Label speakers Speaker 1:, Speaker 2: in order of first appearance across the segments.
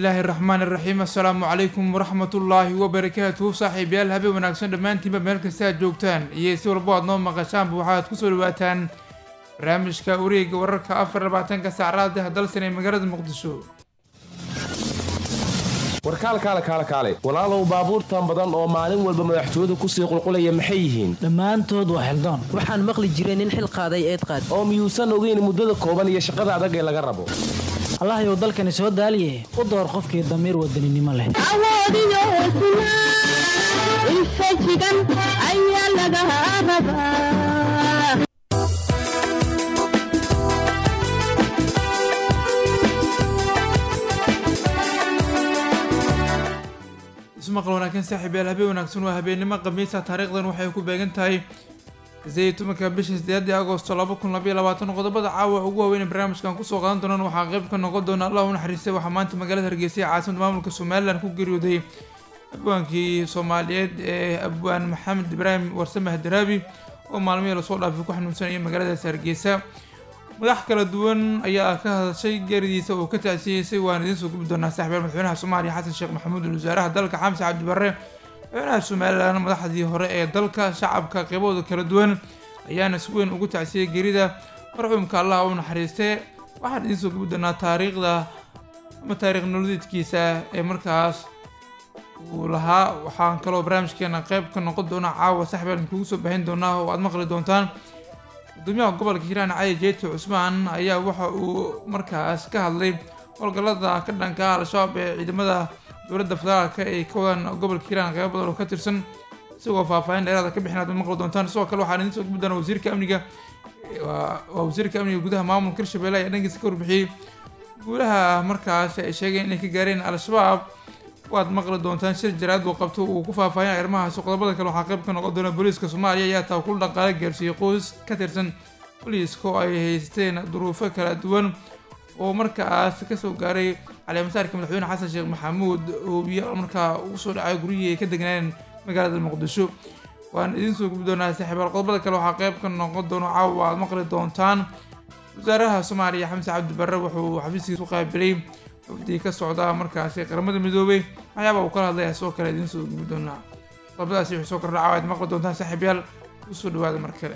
Speaker 1: illaahi araxmaan iraxiim assalaamu calaykum waraxmatullaahi wabarakaatuhu saaxiibayaal habeen wanaagsan dhammaantiinba meel kasta aad joogtaan iyo si walbo aad noo maqashaanba waxaad kusoo dhawaataan barnaamijka wareega wararka afar labaatanka saacraada dalsan ee magaalada muqdisho
Speaker 2: warkaalkaale kaale kaale walaalow baabuurtan badan oo maalin walba madaxtooyadu kusii qulqulaya maxay yihiin
Speaker 3: dhammaantood waa xildoon
Speaker 4: waxaan maqli jiray nin xil qaaday eed qaad
Speaker 2: oo miyuusan ogeyn muddada kooban iyo shaqada adag ee laga rabo
Speaker 3: allahyow dalkani soo daaliye u door qofkii damiir wadaninimo leh
Speaker 5: awoodiyo hesnaa infajigan ayaa laga rabaa
Speaker 1: ismaqal wanaagsan saaxiibayaal habeen wanaagsan waa habeennimo khamiisa taariikhdan waxay ku beegan tahay sideed tobanka bisha sideedii agosto laba kun labaiyo labaatan qodobada caawa ugu waaweyn ee barnaamijkan kusoo qaadan doonaan waxaa qayb ka noqon doona allah u naxariistay waxaa maanta magaalada hargeysa ee caasimada maamulka somalilan ku geeriyooday abwaankii soomaaliyeed ee abwaan maxamed ibraahim warsamah daraabi oo maalmihii lasoo dhaafay ku xanuunsanaya magaaladaasi hargeysa madax kala duwan ayaa ka hadashay geeridiisa oo ka tacsiyeysay waan idiin soo gubi doonaa saaxiibayaal madaxweynaha soomaaliya xasan sheekh maxamuud wasaaraha dalka xamse cabdi barre madaxweynaha somalilan madaxdii hore ee dalka shacabka qeybahooda kala duwan ayaana si weyn ugu tacsiyey geerida marxuumka allah u naxariistee waxaan idiin soo gubi doonaa taariikhda ama taariikh nololeedkiisa ee markaas uu lahaa waxaan kaloo barnaamijkeena qeyb ka noqon doona caawa saaxiibayaal kugu soo baahin doonaa oo aad maqli doontaan gudoomiyaha gobolka hiiraan cali jeeti cusmaan ayaa waxa uu markaas ka hadlay howlgallada ka dhanka ah al-shabaab ee ciidamada dowladda federaalka ay ka wadaan gobolka hiiraan qeybo badan oo ka tirsan isagoo faahfaahin dheeraada ka bixin aad maqli doontaan sidoo kale waxaan idiin soo gubi doonaa wasiirka amniga waa wasiirka amniga gudaha maamulka hirshabelle ayaa dhankiisa ka warbixiyey guulaha markaas ay sheegeen inay ka gaareen al-shabaab waad maqli doontaan shir jaraad uu qabto uu ku faahfaahin arrimahaasi qodobada kale waxaa qayb ka noqon doona booliiska soomaaliya ayaa taa kul dhaqaale gaarsiiyey qoys ka tirsan booliiska oo ay haysteen duruufo kala duwan oo markaas kasoo gaaray caleemasaarka madaxweyne xasan sheekh maxamuud oo biyo markaa ugu soo dhacay guryihii ay ka degnaan magaalada muqdisho waan idiin soo gubi doonaa saaxiibaal qodobada kale waxaa qayb ka noqon doona caawa aad maqli doontaan wasaaraha soomaaliya xamse cabdi barre wuxuu xafiiskiisa u qaabilay wafdii ka socda markaasi qaramada midoobay waxyaaba uu kala hadlaya sidoo kale idiin soo gubi doonaa qodobadaasi wixii soo kordha caawa aad maqli doontaan saaxiibayaal usoo dhawaada mar kale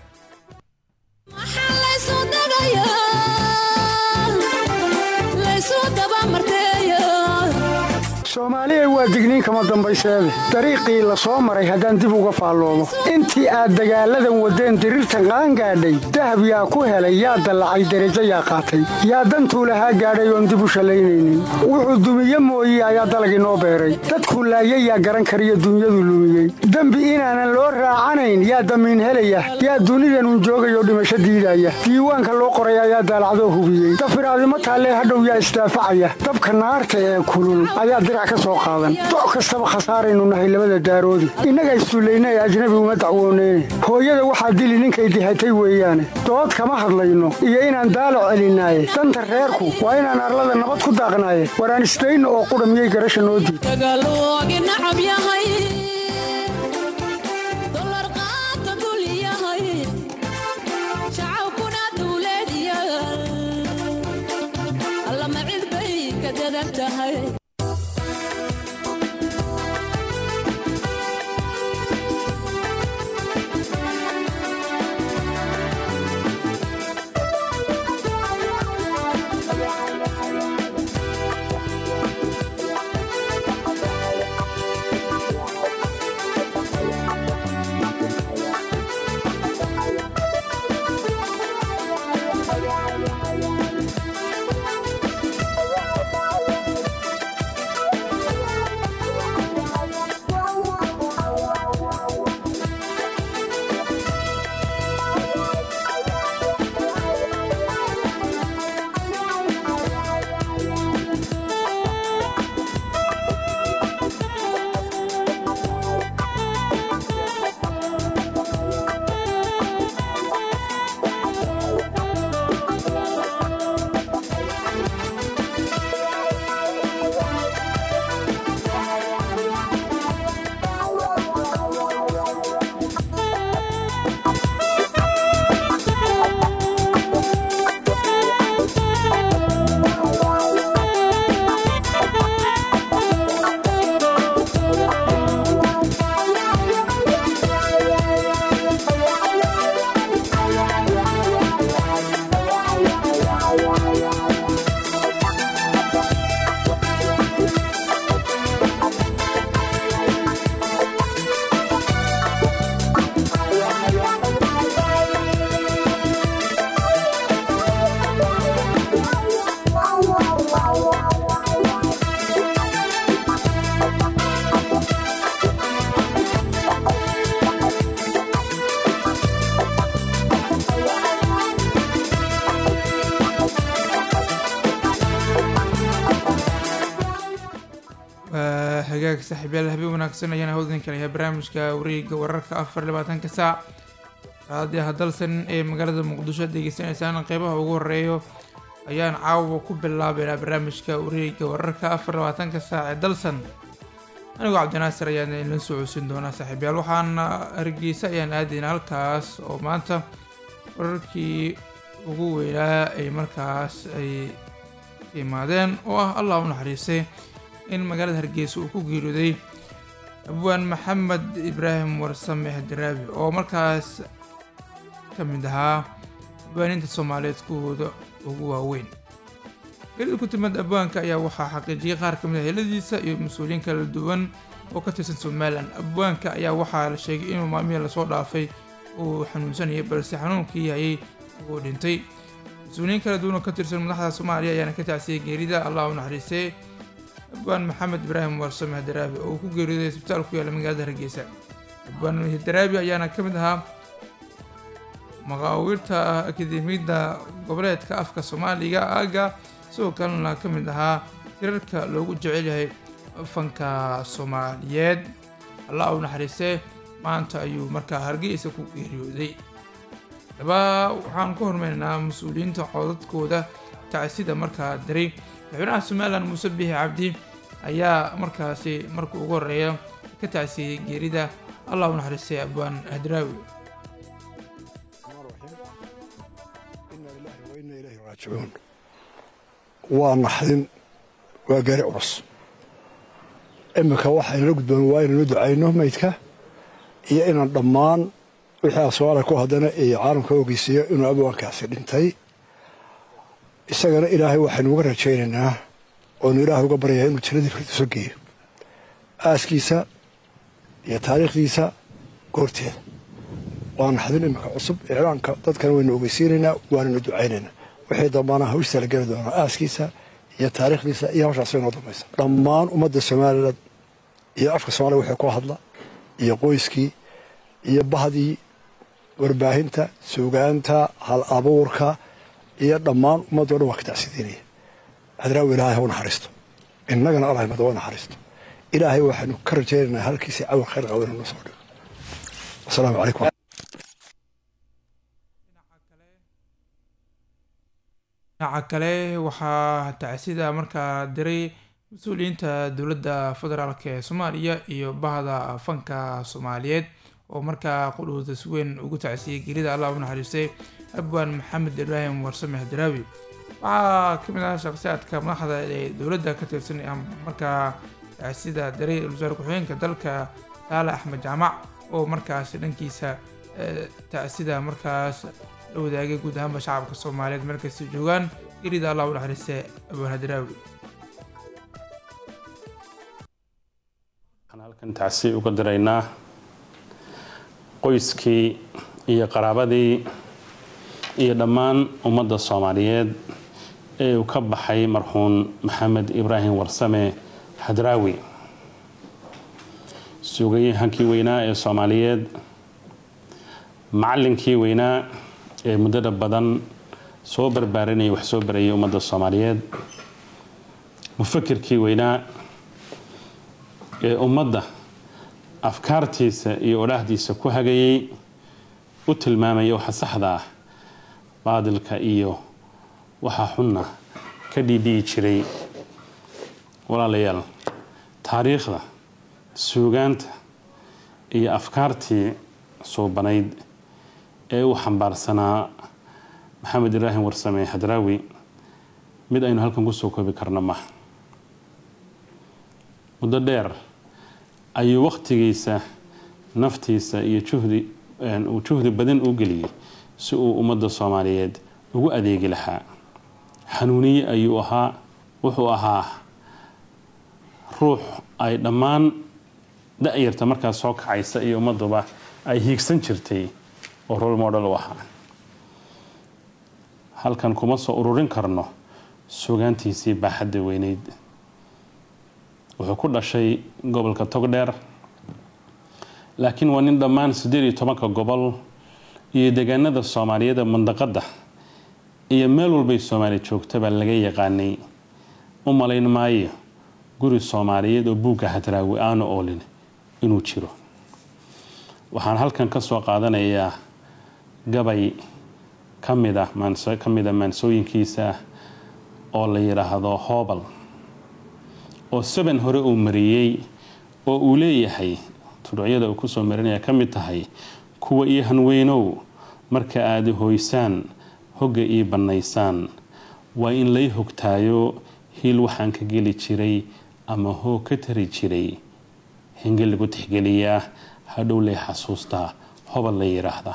Speaker 6: soomaaliya waa digniin kama dambayseede dariiqii la soo maray haddaan dib uga faalloomo intii aad dagaalladan waddeen diriirtan qaangaadhay dahab yaa ku helay yaa dallacay derajo yaa qaatay yaa dantuu lahaa gaadhay oon dib u shallaynaynin wuxuu dumiye mooye ayaa dalagii noo beeray dadku laayay yaa garan kariyo dunyadu lumiyey dembi inaanan loo raacanayn yaa damiin helaya yaa dunidanun joogayoo dhimasho diidaya diiwaanka loo qoray ayaa daalacdoo hubiyey dafiraadimo taallee hadhow yaa isdaafacaya dabka naarta ee kulul ayaa dirac ka soo qaadan doc kastaba khasaaraynu nahay labada daaroodi innaga issullayna ee ajnabi uma dacwooneyne hooyada waxaa dili ninkay dihatay weeyaane dood kama hadlayno iyo inaan daalac celinaaye danta reerku waa inaan arlada nabad ku daaqnaaye waraan isdayno oo qudha miyay garasha noo diid
Speaker 1: saaxiibyaal habeen wanaagsan ayaan hawdan kalayahay barnaamijka wareega wararka afar iyo labaatanka saac raadiyo hadalsan ee magaalada muqdisho aad degeysanaysaan qeybaha ugu horeeyo ayaan caawa ku bilaabeynaa barnaamijka wareega wararka afar iyo labaatanka saac ee dalsan anigoo cabdinaasir ayaan idin soo codsin doonaa saaxiibyaal waxaan hargeysa ayaan aadaynaa halkaas oo maanta wararkii ugu weynaa ay markaas ay imaadeen oo ah allah u naxariistay in magaalada hargeysa uu ku geeriyooday abwaan maxamed ibraahim warsame hadaraabi oo markaas ka mid ahaa abwaaninta soomaaliyeed kuwooda ugu waaweyn geerida ku timid abwaanka ayaa waxaa xaqiijiyay qaar ka mid ah heladiisa iyo mas-uuliyiin kala duwan oo ka tirsan somalilan abwaanka ayaa waxaa la sheegay inuu maalmihii lasoo dhaafay uu xanuunsanayay balse xanuunkii hayay uu dhintay mas-uuliyiin kala duwan oo ka tirsan madaxda soomaaliya ayaana ka tacsiyay geerida allah u naxariistay abwaan maxamed ibraahim warsame hadaraabi oo uu ku geeriyooday isbitaal ku yaalla magaalada hargeysa abwaan hadaraabi ayaana ka mid ahaa maqaawiirta akademiyadda goboleedka afka soomaaliga aaga sidoo kalena ka mid ahaa tirarka loogu jecel yahay fanka soomaaliyeed allah u naxariistay maanta ayuu markaa hargeysa ku geeriyooday daba waxaan ku hormeynaynaa mas-uuliyiinta codadkooda tacsida markaa diray madaxweynaha somalilan muuse biixi cabdi ayaa markaasi marka ugu horeeya ka tacsiyey geerida allah u naxariistay abwaan hadraawi
Speaker 7: waa naxdin waa gaari culus iminka waxaynala gudboon waa inaynu ducayno maydka iyo inaan dhammaan wixii asooala ku haddana iyo caalamka ogeysiiyo inuu abwaankaasi dhintay isagana ilaahay waxaynu uga rajaynaynaa oonu ilaahay uga baryayaa inuu jannadii firdiso geeyo aaskiisa iyo taariikhdiisa goorteeda waa naxdin iminka cusub iclaanka dadkana waynu ogeysiinaynaa waanaynu ducaynaynaa wixii dambaana hawshtaa la geli doonaa aaskiisa iyo taariikhdiisa iyo hawshaas inoo dambaysa dhammaan ummadda somalilan iyo afka soomaliya wixii ku hadla iyo qoyskii iyo bahdii warbaahinta suugaanta hal abuurka iyo dhammaan ummaddo dhan waa ka tacsidiinaya hadraawi ilaahay ha u naxariisto innagana allah mada u naxariisto ilaahay waxaynu ka rajaynaynaa halkiisii cawar khayr qabo inuu noo soo dhigo wasalaamu calaykum
Speaker 1: dhinaca kale waxaa tacsida markaa diray mas-uuliyiinta dowladda federaalk ee soomaaliya iyo bahda fanka soomaaliyeed oo markaa qudhooda si weyn ugu tacsiyey gelida allah u naxariistay abwaan maxamed ibraahim warsame hadaraawi waxaa ka mid ah shaqsiyaadka madaxda ee dowladda ka tirsan markaa tacsida diray wasaare ku-xigeenka dalka saale axmed jaamac oo markaas dhankiisa tacsida markaas la wadaagay guud ahaanba shacabka soomaaliyeed markasta joogaan gelida allah u naxariistay abwaan hadaraawi
Speaker 8: waxaan halkan tacsi uga diraynaa qoyskii iyo qaraabadii iyo dhammaan ummadda soomaaliyeed ee uu ka baxay marxuun maxamed ibraahim warsame hadraawi suugayahankii weynaa ee soomaaliyeed macallinkii weynaa ee muddada badan soo barbaarinaya wax soo barayay ummadda soomaaliyeed mufakirkii weynaa ee ummadda afkaartiisa iyo odhaahdiisa ku hagayay u tilmaamaya waxa saxda ah baadilka iyo waxa xunna ka dhiidhi'i jiray walaalayaal taariikhda suugaanta iyo afkaartii suubanayd ee uu xambaarsanaa maxamed ibraahim warsame hadraawi mid aynu halkan kusoo koobi karno maha muddo dheer ayuu wakhtigiisa naftiisa iyo juhdi uu juhdi badan u geliyey si uu ummadda soomaaliyeed ugu adeegi lahaa xanuuniye ayuu ahaa wuxuu ahaa ruux ay dhammaan da-yarta markaas soo kacaysa iyo ummadduba ay hiigsan jirtay oo rol model u ahaa halkan kuma soo ururin karno sugaantiisii baaxadda weyneyd wuxuu ku dhashay gobolka togdheer laakiin waa nin dhammaan siddeed iyo tobanka gobol iyo deegaanada soomaaliyeed ee mandaqadda iyo meel walbay soomaali joogtaba laga yaqaanay u malayn maayo guri soomaaliyeed oo buugga hadraawi aanu oolin inuu jiro waxaan halkan ka soo qaadanayaa gabay ka mid ah ka mid a maansooyinkiisa oo la yidhaahdo hoobal oo saban hore uu mariyey oo uu leeyahay tuducyada uu kusoo marinaya ka mid tahay kuwa io hanweynow marka aada hoysaan hogga ii bannaysaan waa in lay hogtaayo hiil waxaan ka geli jiray ama hoog ka tari jiray hinge lagu tixgeliyaa hadhow lay xasuustaa hobal la yidhaahda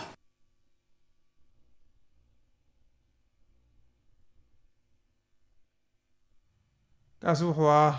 Speaker 1: kaasi wuxuu ah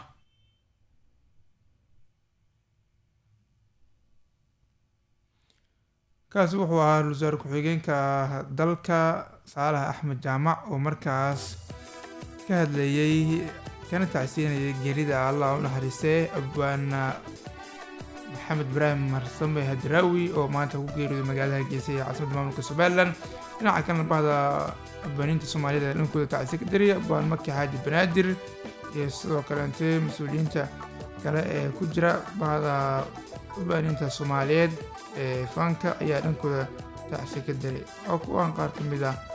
Speaker 1: kaasi wuxuu ahaa ra-iisul wasaare ku-xigeenka dalka saalax axmed jaamac oo markaas ka hadlayey kana tacsiinayay geerida allah u naxariistee abwaana maxamed ibraahim marsame hadraawi oo maanta ku geeriyooday magaalada hargeysa ee caasimadda maamulka somalilan dhinaca kalena bahda abwaaniinta soomaalida ee dhankooda tacsi ka dariya abwaan maki xaaji banaadir iyo sidoo kaleente mas-uuliyiinta kale ee ku jira bahda abwaaniinta soomaaliyeed ee fanka ayaa dhankooda tacsi ka daray oo kuwaan qaar ka mid ah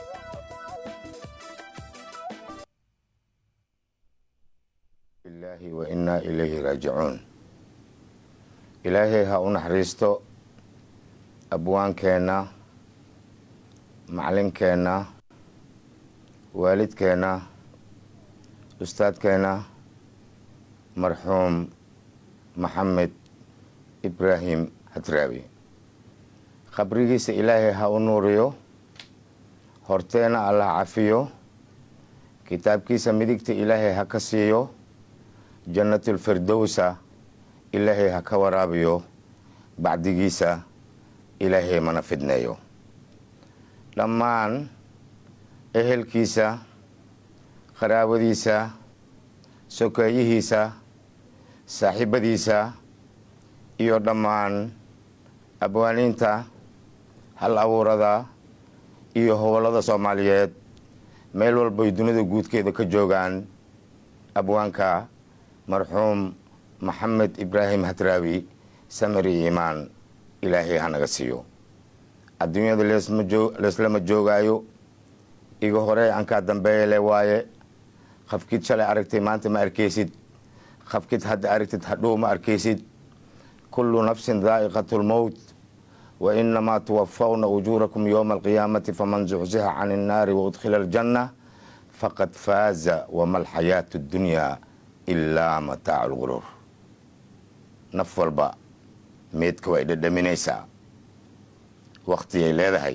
Speaker 9: ilaahi wa innaa ilayhi raajicuun ilaahay ha u naxariisto abwaankeenna macalinkeenna waalidkeenna ustaadkeenna marxuum maxamed ibraahim hadraawi khabrigiisa ilaahay ha u nuuriyo horteena allah cafiyo kitaabkiisa midigta ilaahay ha ka siiyo jannatulfirdowsa ilaahay ha ka waraabiyo bacdigiisa ilaahay mana fidneeyo dhammaan ehelkiisa qaraabadiisa sokeeyihiisa saaxiibadiisa iyo dhammaan abwaaniinta hal abuurada iyo hobolada soomaaliyeed meel walbay dunida guudkeeda ka joogaan abwaanka marxuum maxamed ibraahim hadraawi samari iimaan ilaahay hanaga siiyo adduunyada leeslama joogaayo iga hore ankaa dambeeyale waaye qafkid shalay aragtay maanta ma arkaysid qafkid hadda aragtid hadhow ma arkaysid kullu nafsin daa'iqat lmowt wa inamaa tuwafawna ujuurakum yowma alqiyaamati faman zuxziha can innaari waudkhila aljanna faqad faaza wama alxayaatu اddunyaa ilaa mataacu lguruur naf walba meedka way dhadhaminaysaa waktigay leedahay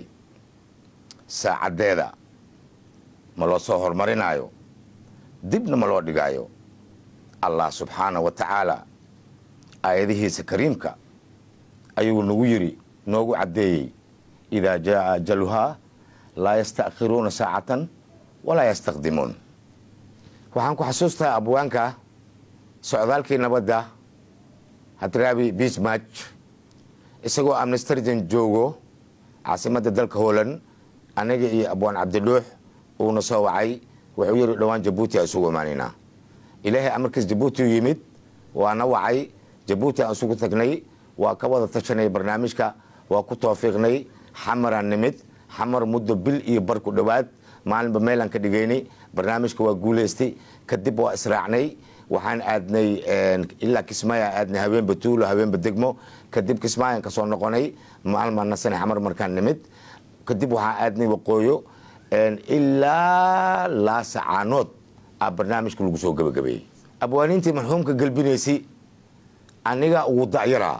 Speaker 9: saacaddeeda ma loo soo horumarinaayo dibna ma loo dhigaayo allah subxaana wa tacaala aayadihiisa kariimka ayuu nagu yiri noogu caddeeyey idaa jaa ajaluhaa laa yasta'khiruuna saacatan walaa yastaqdimuun waxaan ku xasuustaa abwaanka socdaalkii nabadda hadraabi bismatch isagoo amnestarjan joogo caasimadda dalka holand aniga iyo abwaan cabdidhuux uuna soo wacay wuxuu yidhi dhowaan jabuuti aan isugu imaanaynaa ilaahay amarkiis jabuuti u yimid waana wacay jabuuti aan isugu tagnay waa ka wada tashanay barnaamijka waa ku toofiiqnay xamaraan nimid xamar muddo bil iyo bar ku dhowaad maalinba meelaan ka dhigaynay barnaamijka waa guulaystay kadib waa israacnay waxaan aadnay ilaa kismaayo aadnay habeenba tuulo habeenba degmo kadib kismaayan ka soo noqonay maalmaan nasane xamar markaan nimid kadib waxaan aadnay waqooyo ilaa laasacaanood a barnaamijka lagu soo gabagabeeyey abwaaniintii marxuumka gelbinaysay aniga ugu dacyaraa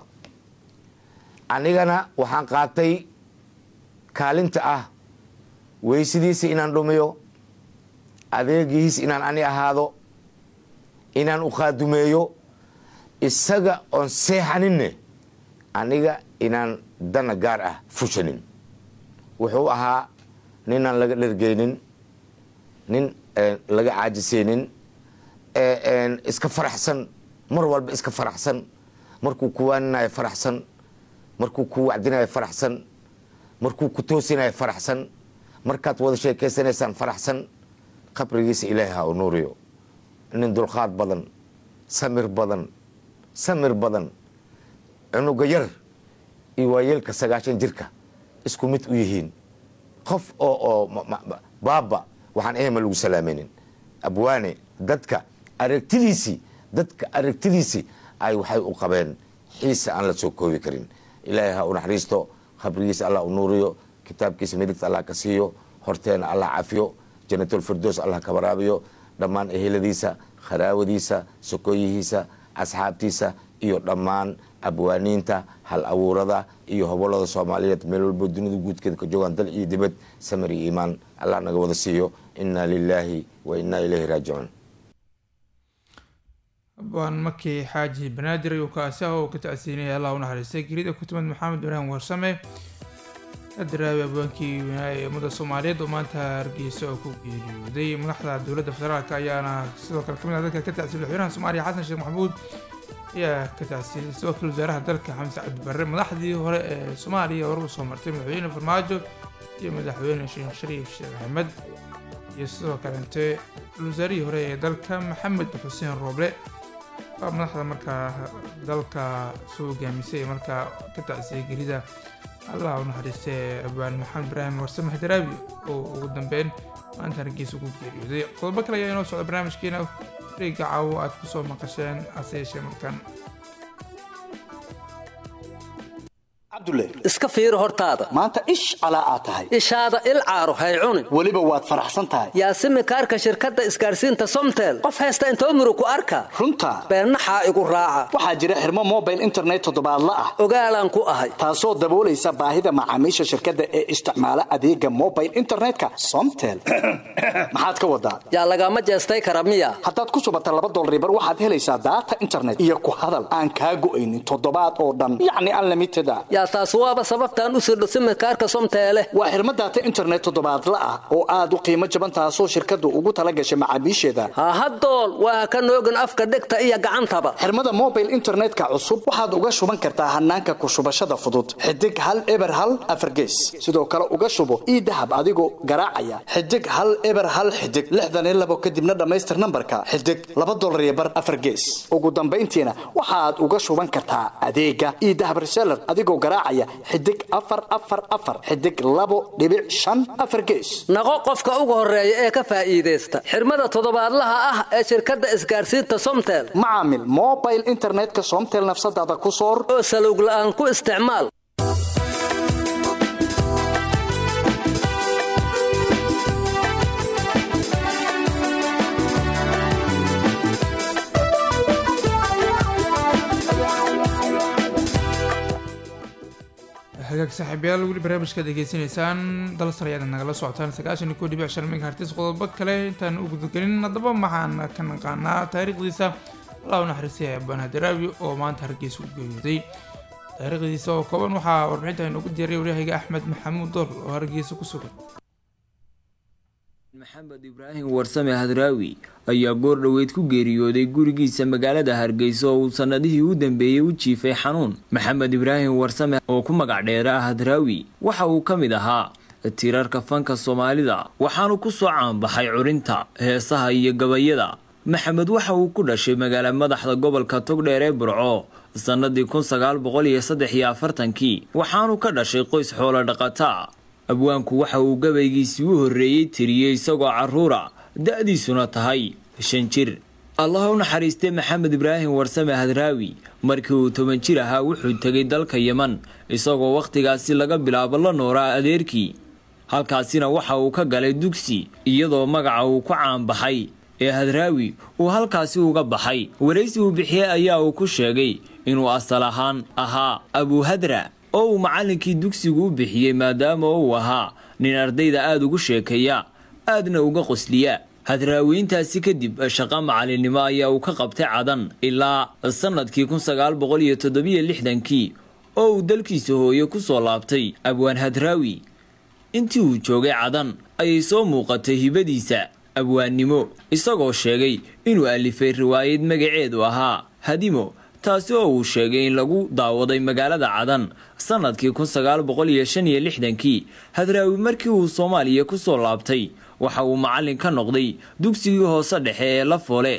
Speaker 9: anigana waxaan qaatay kaalinta ah weysidiisa inaan dhumiyo adeegihiis inaan ani ahaado inaan u qaadumeeyo isaga oon seexaninne aniga inaan dana gaar ah fushanin wuxuu ahaa ninaan laga dhergeynin nin laga caajisaynin iska faraxsan mar walba iska faraxsan markuu ku waaninayo faraxsan markuu ku wacdinayo faraxsan markuu ku toosinayo faraxsan markaad wada sheekeysanaysaan faraxsan qabrigiisa ilaahay ha u nuuriyo nin dulqaad badan samir badan samir badan cunuga yar iyo waayeelka sagaashan jirka isku mid u yihiin qof oo oo ma- ma- ma- baaba waxaan ehma lagu salaamaynin abwaane dadka aragtidiisii dadka aragtidiisii ay waxay u qabeen xiisa aan la soo koobi karin ilaahay ha u naxariisto khabrigiisa allah u nuuriyo kitaabkiisa midigta allah ka siiyo horteena allah cafiyo janatulfirdoos allah ka waraabiyo dhammaan eheladiisa kharaawadiisa sokooyihiisa asxaabtiisa iyo dhammaan abwaaniinta hal abuurada iyo hobolada soomaaliyeed meel walbo dunida guudkeeda ka joogaan dal iyo dibad samir iyo iimaan allah naga wada siiyo inna lilaahi wa inna ilayhi raajicuun
Speaker 1: abwaan makii xaaji banaadir ayuu kaasi ah oo ka tacsiinaya allah u naxariistay gerida ku timid maxamed ibraahim warsame adaraawi abwaankii weynaa ee ummada soomaaliyeed oo maanta hargeysa oo ku geeriyooday madaxda dowladda federaalk ayaana sidoo kale kamid ah dadka ka tacsiiyay madaxweynaha soomaaliya xasan sheekh maxamuud ayaa ka tacsiiyay sidoo kale wasaaraha dalka xamse cabdi barre madaxdii hore ee soomaaliya hore u soo martay madaxweyne farmaajo iyo madaxweyne sheekh shariif sheekh axmed iyo sidoo kalente wasaarihii hore ee dalka maxamed xuseen rooble waa madaxda markaa dalka soo hogaamisay ee markaa ka tacsiyay gerida allah u naxariistay abaan maxamed ibraahim warsame xdaraawi oo ugu dambeyn maanta hargeysa ku geeriyooday qodobo kale ayaa inoo socda barnaamijkeena wareega caawo aad ku soo maqasheen hase yeeshee markaan
Speaker 10: cabdulle
Speaker 11: iska fiiri hortaada
Speaker 10: maanta ish calaa aad tahay
Speaker 11: ishaada il caaro hay cunin
Speaker 10: weliba waad faraxsan tahay
Speaker 11: yaasimi kaarka shirkadda isgaarsiinta somtel qof haysta intoo murug ku arka
Speaker 10: runta
Speaker 11: beennaxaa igu raaca
Speaker 10: waxaa jira xirmo mobile internet toddobaadla ah
Speaker 11: ogaalaan ku ahay
Speaker 10: taasoo daboolaysa baahida macaamiisha shirkadda ee isticmaala adeega mobile internetka somtel maxaad ka wadaa
Speaker 11: yaa lagama jeestay kara miya
Speaker 10: haddaad ku shubata laba dolaribar waxaad helaysaa daata internet iyo ku hadal aan kaa go'aynin toddobaad oo dhan yacni unlimited a
Speaker 11: yaa taas waaba sababtaan u sirdho simikaarka somteele
Speaker 10: waa xirmo daata internet toddobaadla ah oo aad u qiimo jaban taasoo shirkaddu ugu tala gashay macaamiisheeda
Speaker 11: hahadool waa ka noogin afka dhegta iyo gacantaba
Speaker 10: xirmada mobile internetka cusub waxaad uga shuban kartaa hanaanka ku shubashada fudud xidig hal eber hal afargees sidoo kale uga shubo ii dahab adigoo garaacaya xidig hal eber hal xidig lixdan iyo labo kadibna dhammaystir nambarka xidig laba dolar iyo bar afargees ugu dambayntiina waxaad uga shuban kartaa adeega ii dahab reseller adigoo garaacaya xidig afar afar afar xidig labo dhibic shan afar gees
Speaker 11: naqo qofka ugu horeeya ee ka faa'iidaysta xirmada toddobaadlaha ah ee shirkadda isgaarsiinta somtel
Speaker 10: macaamil mobile internetka somtel nafsadaada ku soor
Speaker 11: oo salowg la'aan ku isticmaal
Speaker 1: hagaag saaxiibayaal weli barnaamijkaad degeysanaysaan dalsar ayaad nagala socotaan sagaashan iyo kow dhibic shan megahertis qodobo kale intaan u gudagelin haddaba waxaan ka naqaanaa taariikhdiisa allah u naxariistay abaan hadaraawi oo maanta hargeysa u geeriyooday taariikhdiisa oo kooban waxaa warbixinta inoogu diyaray waryahayga axmed maxamuud dool oo hargeysa ku sugan
Speaker 12: maxamed ibraahim warsame hadraawi ayaa goor dhoweyd ku geeriyooday gurigiisa magaalada hargeysa oo uu sannadihii u dambeeyey u jiifay xanuun maxamed ibraahim warsame oo ku magac dheera hadraawi waxa uu ka mid ahaa tiirarka fanka soomaalida waxaanu ku soo caanbaxay curinta heesaha iyo gabayada maxamed waxa uu ku dhashay magaala madaxda gobolka togdheer ee burco sannadii kun sagaal boqol iyo saddex iyo afartankii waxaanu ka dhashay qoys xoolo dhaqataa abwaanku waxa uu gabaygiisii u horreeyey tiriyey isagoo carruura da-diisuna tahay shan jir allah u naxariistay maxamed ibraahim warsame hadraawi markii uu toban jir ahaa wuxuu tegay dalka yeman isagoo wakhtigaasi laga bilaabo la nooraa adeerkii halkaasina waxa uu ka galay dugsi iyadoo magaca uu ku caanbaxay ee hadraawi uu halkaasi uga baxay waraysi uu bixiyey ayaa uu ku sheegay inuu asal ahaan ahaa abuuhadra oo uu macallinkii dugsigu u bixiyey maadaama uu ahaa nin ardayda aada ugu sheekeeya aadna uga qosliya hadraawiintaasi kadib shaqo macalinimo ayaa uu ka qabtay cadan ilaa sannadkii kun sagaal boqol iyo toddobiyo lixdankii oo uu dalkiisa hooye ku soo laabtay abwaan hadraawi intii uu joogay cadan ayay soo muuqatay hibadiisa abwaannimo isagoo sheegay inuu alifay riwaayad magaceedu ahaa hadimo taasi oo uu sheegay in lagu daawaday magaalada cadan sannadkii kun sagaal boqol iyo shan iyo lixdankii hadraawi markii uu soomaaliya ku soo laabtay waxa uu macallin ka noqday dugsigii hoose dhexe ee la foole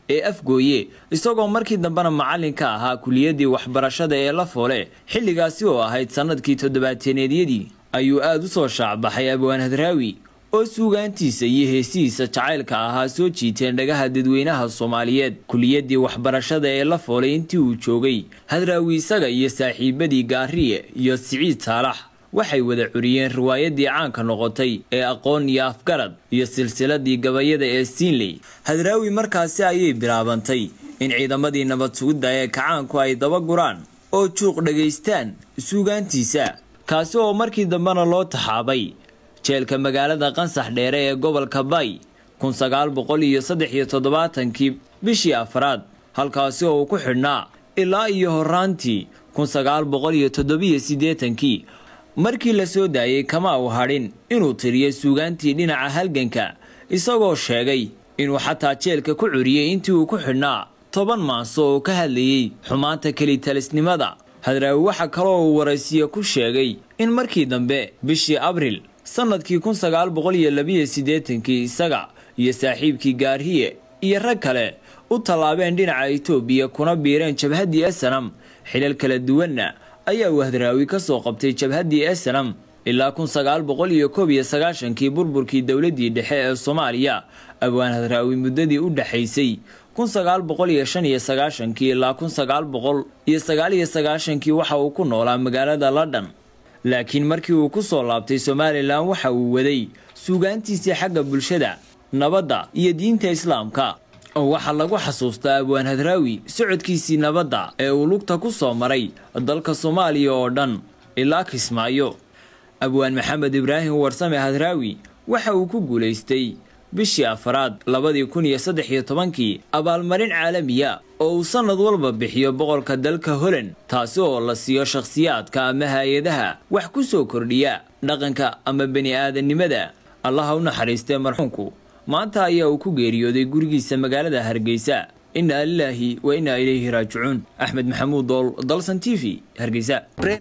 Speaker 12: ee afgooye isagoo markii dambena macallin ka ahaa kuliyaddii waxbarashada ee la foole xilligaasi oo ahayd sannadkii toddobaateneedyadii ayuu aada u soo shaacbaxay abwaan hadraawi oo suugaantiisa iyo heesihiisa jacaylka ahaa soo jiiteen dhagaha dadweynaha soomaaliyeed kuliyaddii waxbarashada ee la foolay intii uu joogay hadraawi isaga iyo saaxiibadii gaariye iyo siciid saalax waxay wada curiyeen riwaayadii caanka noqotay ee aqoon iyo afgarad iyo silsiladii gabayada ee siinley hadraawi markaasi ayay bilaabantay in ciidamadii nabad sugidda ee kacaanku ay daba guraan oo juuq dhagaystaan suugaantiisa kaasi oo markii dambena loo taxaabay jeelka magaalada qansax dheere ee gobolka bay kun sagaal boqol iyo saddex iyo toddobaatankii bishii afraad halkaasi oo uu ku xidhnaa ilaa iyo horaantii kun sagaal boqol iyo toddobiyo siddeetankii markii la soo daayey kama uu hadhin inuu tiriyo suugaantii dhinaca halganka isagoo sheegay inuu xataa jeelka ku curiyey intii uu ku xidhnaa toban maaso oo ka hadlayey xumaanta kelitalisnimada hadraawi waxa kaloo uu waraysiye ku sheegay in markii dambe bishii abril sannadkii kun sagaal boqol iyo labiyo siddeetankii isaga iyo saaxiibkii gaarhiye iyo rag kale u tallaabeen dhinaca itoobiya kuna biireen jabhaddii esanam xilal kala duwanna ayaa uu hadraawi ka soo qabtay jabhaddii esanam ilaa kun sagaal boqol iyo koob iyo sagaashankii burburkii dowladdii dhexe ee soomaaliya abwaan hadraawi muddadii u dhexaysay kun sagaal boqol iyo shan iyo sagaashankii ilaa kun sagaal boqol iyo sagaal iyo sagaashankii waxa uu ku noolaa magaalada london laakiin markii uu ku soo laabtay somalilan waxa uu waday suugaantiisii xagga bulshada nabadda iyo diinta islaamka oo waxaa lagu xasuustaa abwaan hadraawi socodkiisii nabadda ee uu lugta ku soo maray dalka soomaaliya oo dhan ilaa kismaayo abwaan maxamed ibraahim warsame hadraawi waxa uu ku guulaystay bishii afraad labadii kun iyo saddex iyo tobankii abaalmarin caalamiya oo uu sannad walba bixiyo boqolka dalka holand taasi oo la siiyo shakhsiyaadka ama hay-adaha wax ku soo kordhiya dhaqanka ama bani aadannimada allaha u naxariistee marxuunku maanta ayaa uu ku geeriyooday gurigiisa magaalada hargeysa innaa lilaahi wa innaa ilayhi raajicuun axmed maxamuud dool dalsan t v hargeysa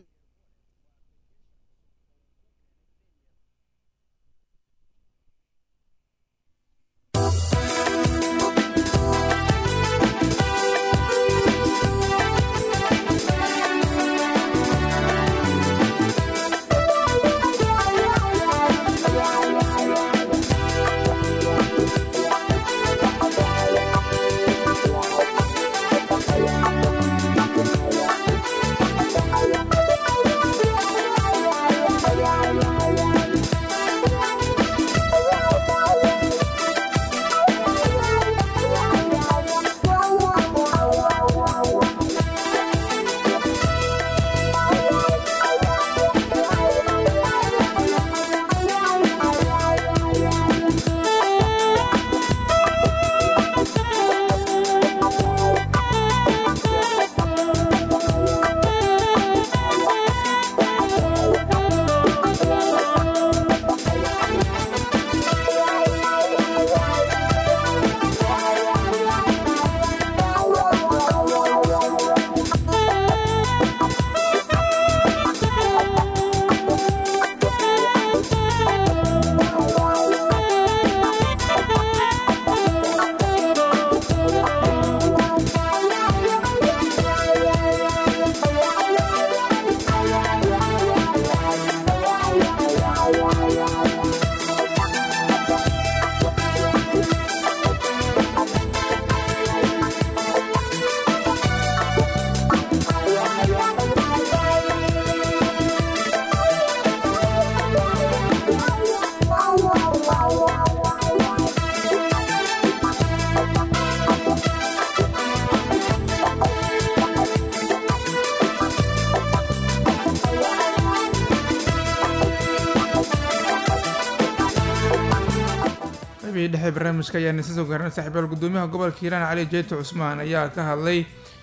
Speaker 1: qaybihii dhexe barnaamijka ayaa nisa soo gaaran saaxiibayaal gudoomiyaha gobolka hiiraan cali jeeto cusmaan ayaa ka hadlay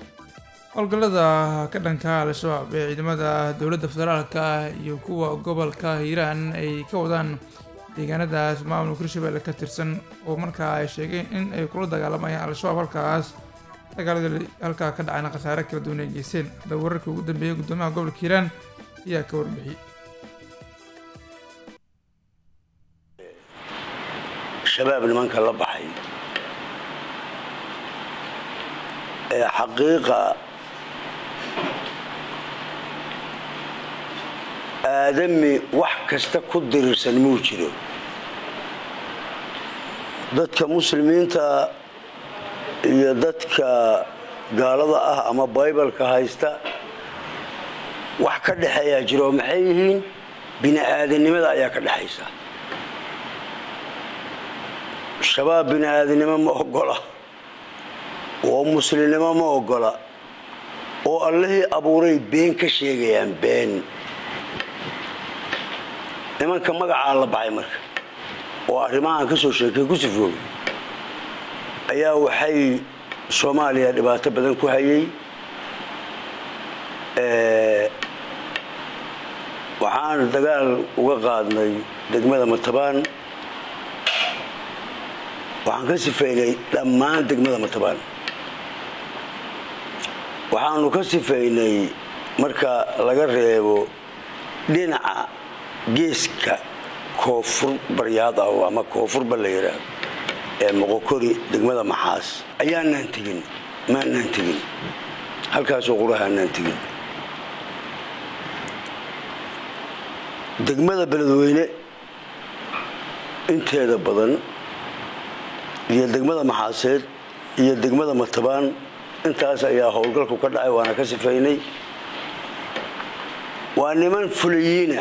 Speaker 1: howlgallada ka dhanka al-shabaab ee ciidamada dowladda federaalka ah iyo kuwa gobolka hiiraan ay ka wadaan deegaanadaas maamulka hirshabelle ka tirsan oo markaa ay sheegeen in ay kula dagaalamayaan al-shabaab halkaas dagaaladii halkaa ka dhacayna khasaare kala duwan ay geysteen haddaba wararkii ugu dambeeyay gudoomiyaha gobolka hiiraan ayaa ka warbixiyey
Speaker 13: shabaab nimanka la baxay ee xaqiiqa aadami wax kasta ku dirirsan muu jiro dadka muslimiinta iyo dadka gaalada ah ama baybalka haysta wax ka dhexeeyaa jiro oo maxay yihiin bini aadanimada ayaa ka dhexaysa shabaab bini aadanimo ma ogola oo muslimnimo ma ogola oo allihii abuuray been ka sheegayaan been nimanka magacaa la baxay marka oo arrimahaan ka soo sheekay ku sifoogay ayaa waxay soomaaliya dhibaato badan ku hayay waxaan dagaal uga qaadnay degmada matabaan waxaan ka sifeynay dhammaan degmada matabaan waxaanu ka sifeynay marka laga reebo dhinaca geeska koonfur baryaad ah ama koonfurba la yidhaahdo ee moqokori degmada maxaas ayaanaan tegin maanaan tegin halkaasoo qurahaanaan tegin degmada beledweyne inteeda badan iyo degmada maxaaseed iyo degmada matabaan intaas ayaa howlgalku ka dhacay waana ka sifaynay waa niman fulayiina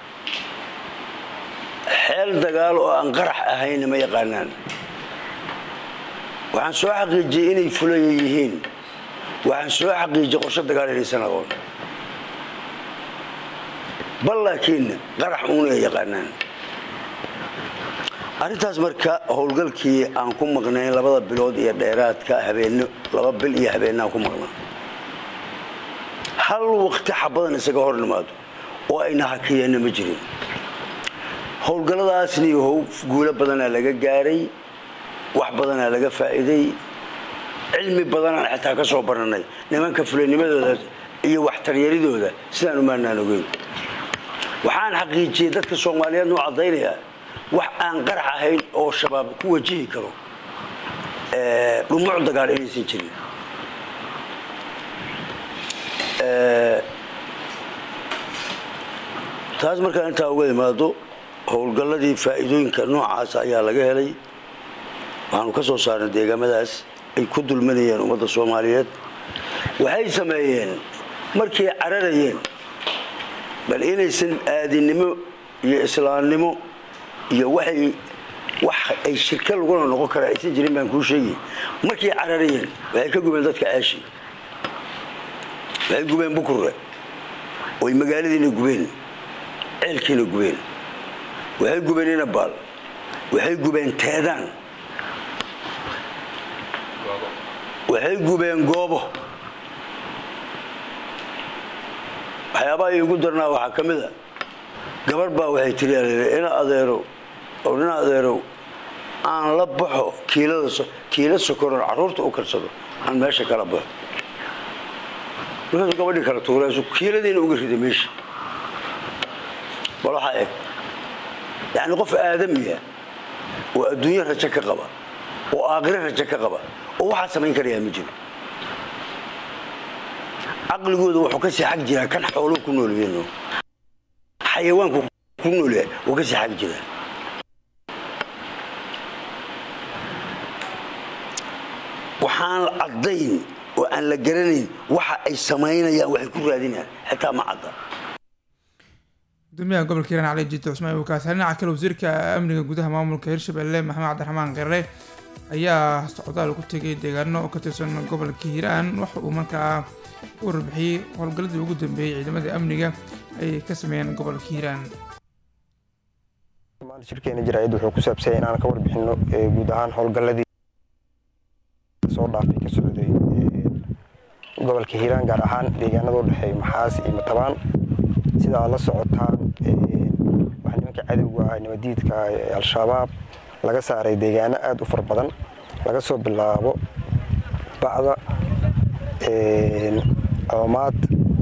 Speaker 13: xeel dagaal oo aan qarax ahayna ma yaqaanaan waxaan soo xaqiijiyey inay fulaya yihiin waxaan soo xaqiijiyey qorsho dagaal inaysan aqoon bal laakiin qarax uun ay yaqaanaan arrintaas marka howlgalkii aan ku maqnayn labada bilood iyo dheeraadka habeenno laba bil iyo habeenna aan ku maqnaa hal waqti xabadan isaga hor nimaado oo ayna hakiyeenna ma jirin howlgalladaasni how guulo badanaa laga gaaray wax badanaa laga faa'iiday cilmi badanaan xitaa ka soo baranay nimanka fulanimadooda iyo waxtaryaridooda sidaan umaanaan ogeyn waxaan xaqiijiyey dadka soomaaliyeed nuu caddaynayaa wax aan qarax ahayn oo shabaab ku wajihi karo dhumuc dagaal inaysan jirin taas markaa intaa uga imaado howlgalladii faa'iidooyinka noocaas ayaa laga helay waxaanu ka soo saarnay deegaamadaas ay ku dulmanayeen ummadda soomaaliyeed waxay sameeyeen markay cararayeen bal inaysan aadinimo iyo islaamnimo iyo waxay wax ay shirka laguna noqon kara aysan jirin baan kuu sheegay markay cararayeen waxay ka gubeen dadka ceeshi waxay gubeen bukurre oy magaaladiina gubeen ceelkiina gubeen waxay gubeen inabaal waxay gubeen teedaan waxay gubeen goobo waxyaabaha iigu darnaa waxaa ka mid a gabar baa waxay tiri ina adeerow oo nin adeerow aan la baxo kiilada kiila sokoron carruurta u karsado aan meesha kala baxo markaasuu gabadhii kala tuuraysu kiiladiina uga riday meesha bal waxaa eg yacni qof aadamiya oo adduunyo rajo ka qaba oo aakhire rajo ka qaba oo waxaa samayn karayaa ma jiro caqligooda wuxuu ka sii xag jiraa kan xooluhu ku noolyihiin xayawaanku ku noolyahay wuu ka sii xag jiraa waxaan caddayn oo aan la garanayn waxa ay samaynayaan waxay ku raadinayaan xitaa ma cadda
Speaker 1: gudoomiyaha gobolka hiiraan cali jiito cusmaan wakaas dhinaca kale wasiirka amniga gudaha maamulka hirshabelle maxamed cabdiraxmaan qirre ayaa socdaal ku tegay deegaano oo ka tirsan gobolka hiiraan waxa uu markaa u warbixiyey howlgalladii ugu dambeeyey ciidamada amniga ay ka sameeyeen gobolka hiiraan
Speaker 14: shirkeena jaraa'id wuxuu ku saabsanyay inaan ka warbixino guud ahaan howlgalladii soo dhaafay ka socday gobolka hiiraan gaar ahaan deegaanada u dhexeeya maxaas iyo matabaan sida aad la socotaan waxaa nimanka cadowga ah nabadiidka al-shabaab laga saaray deegaano aada u fara badan laga soo bilaabo bacda coomaad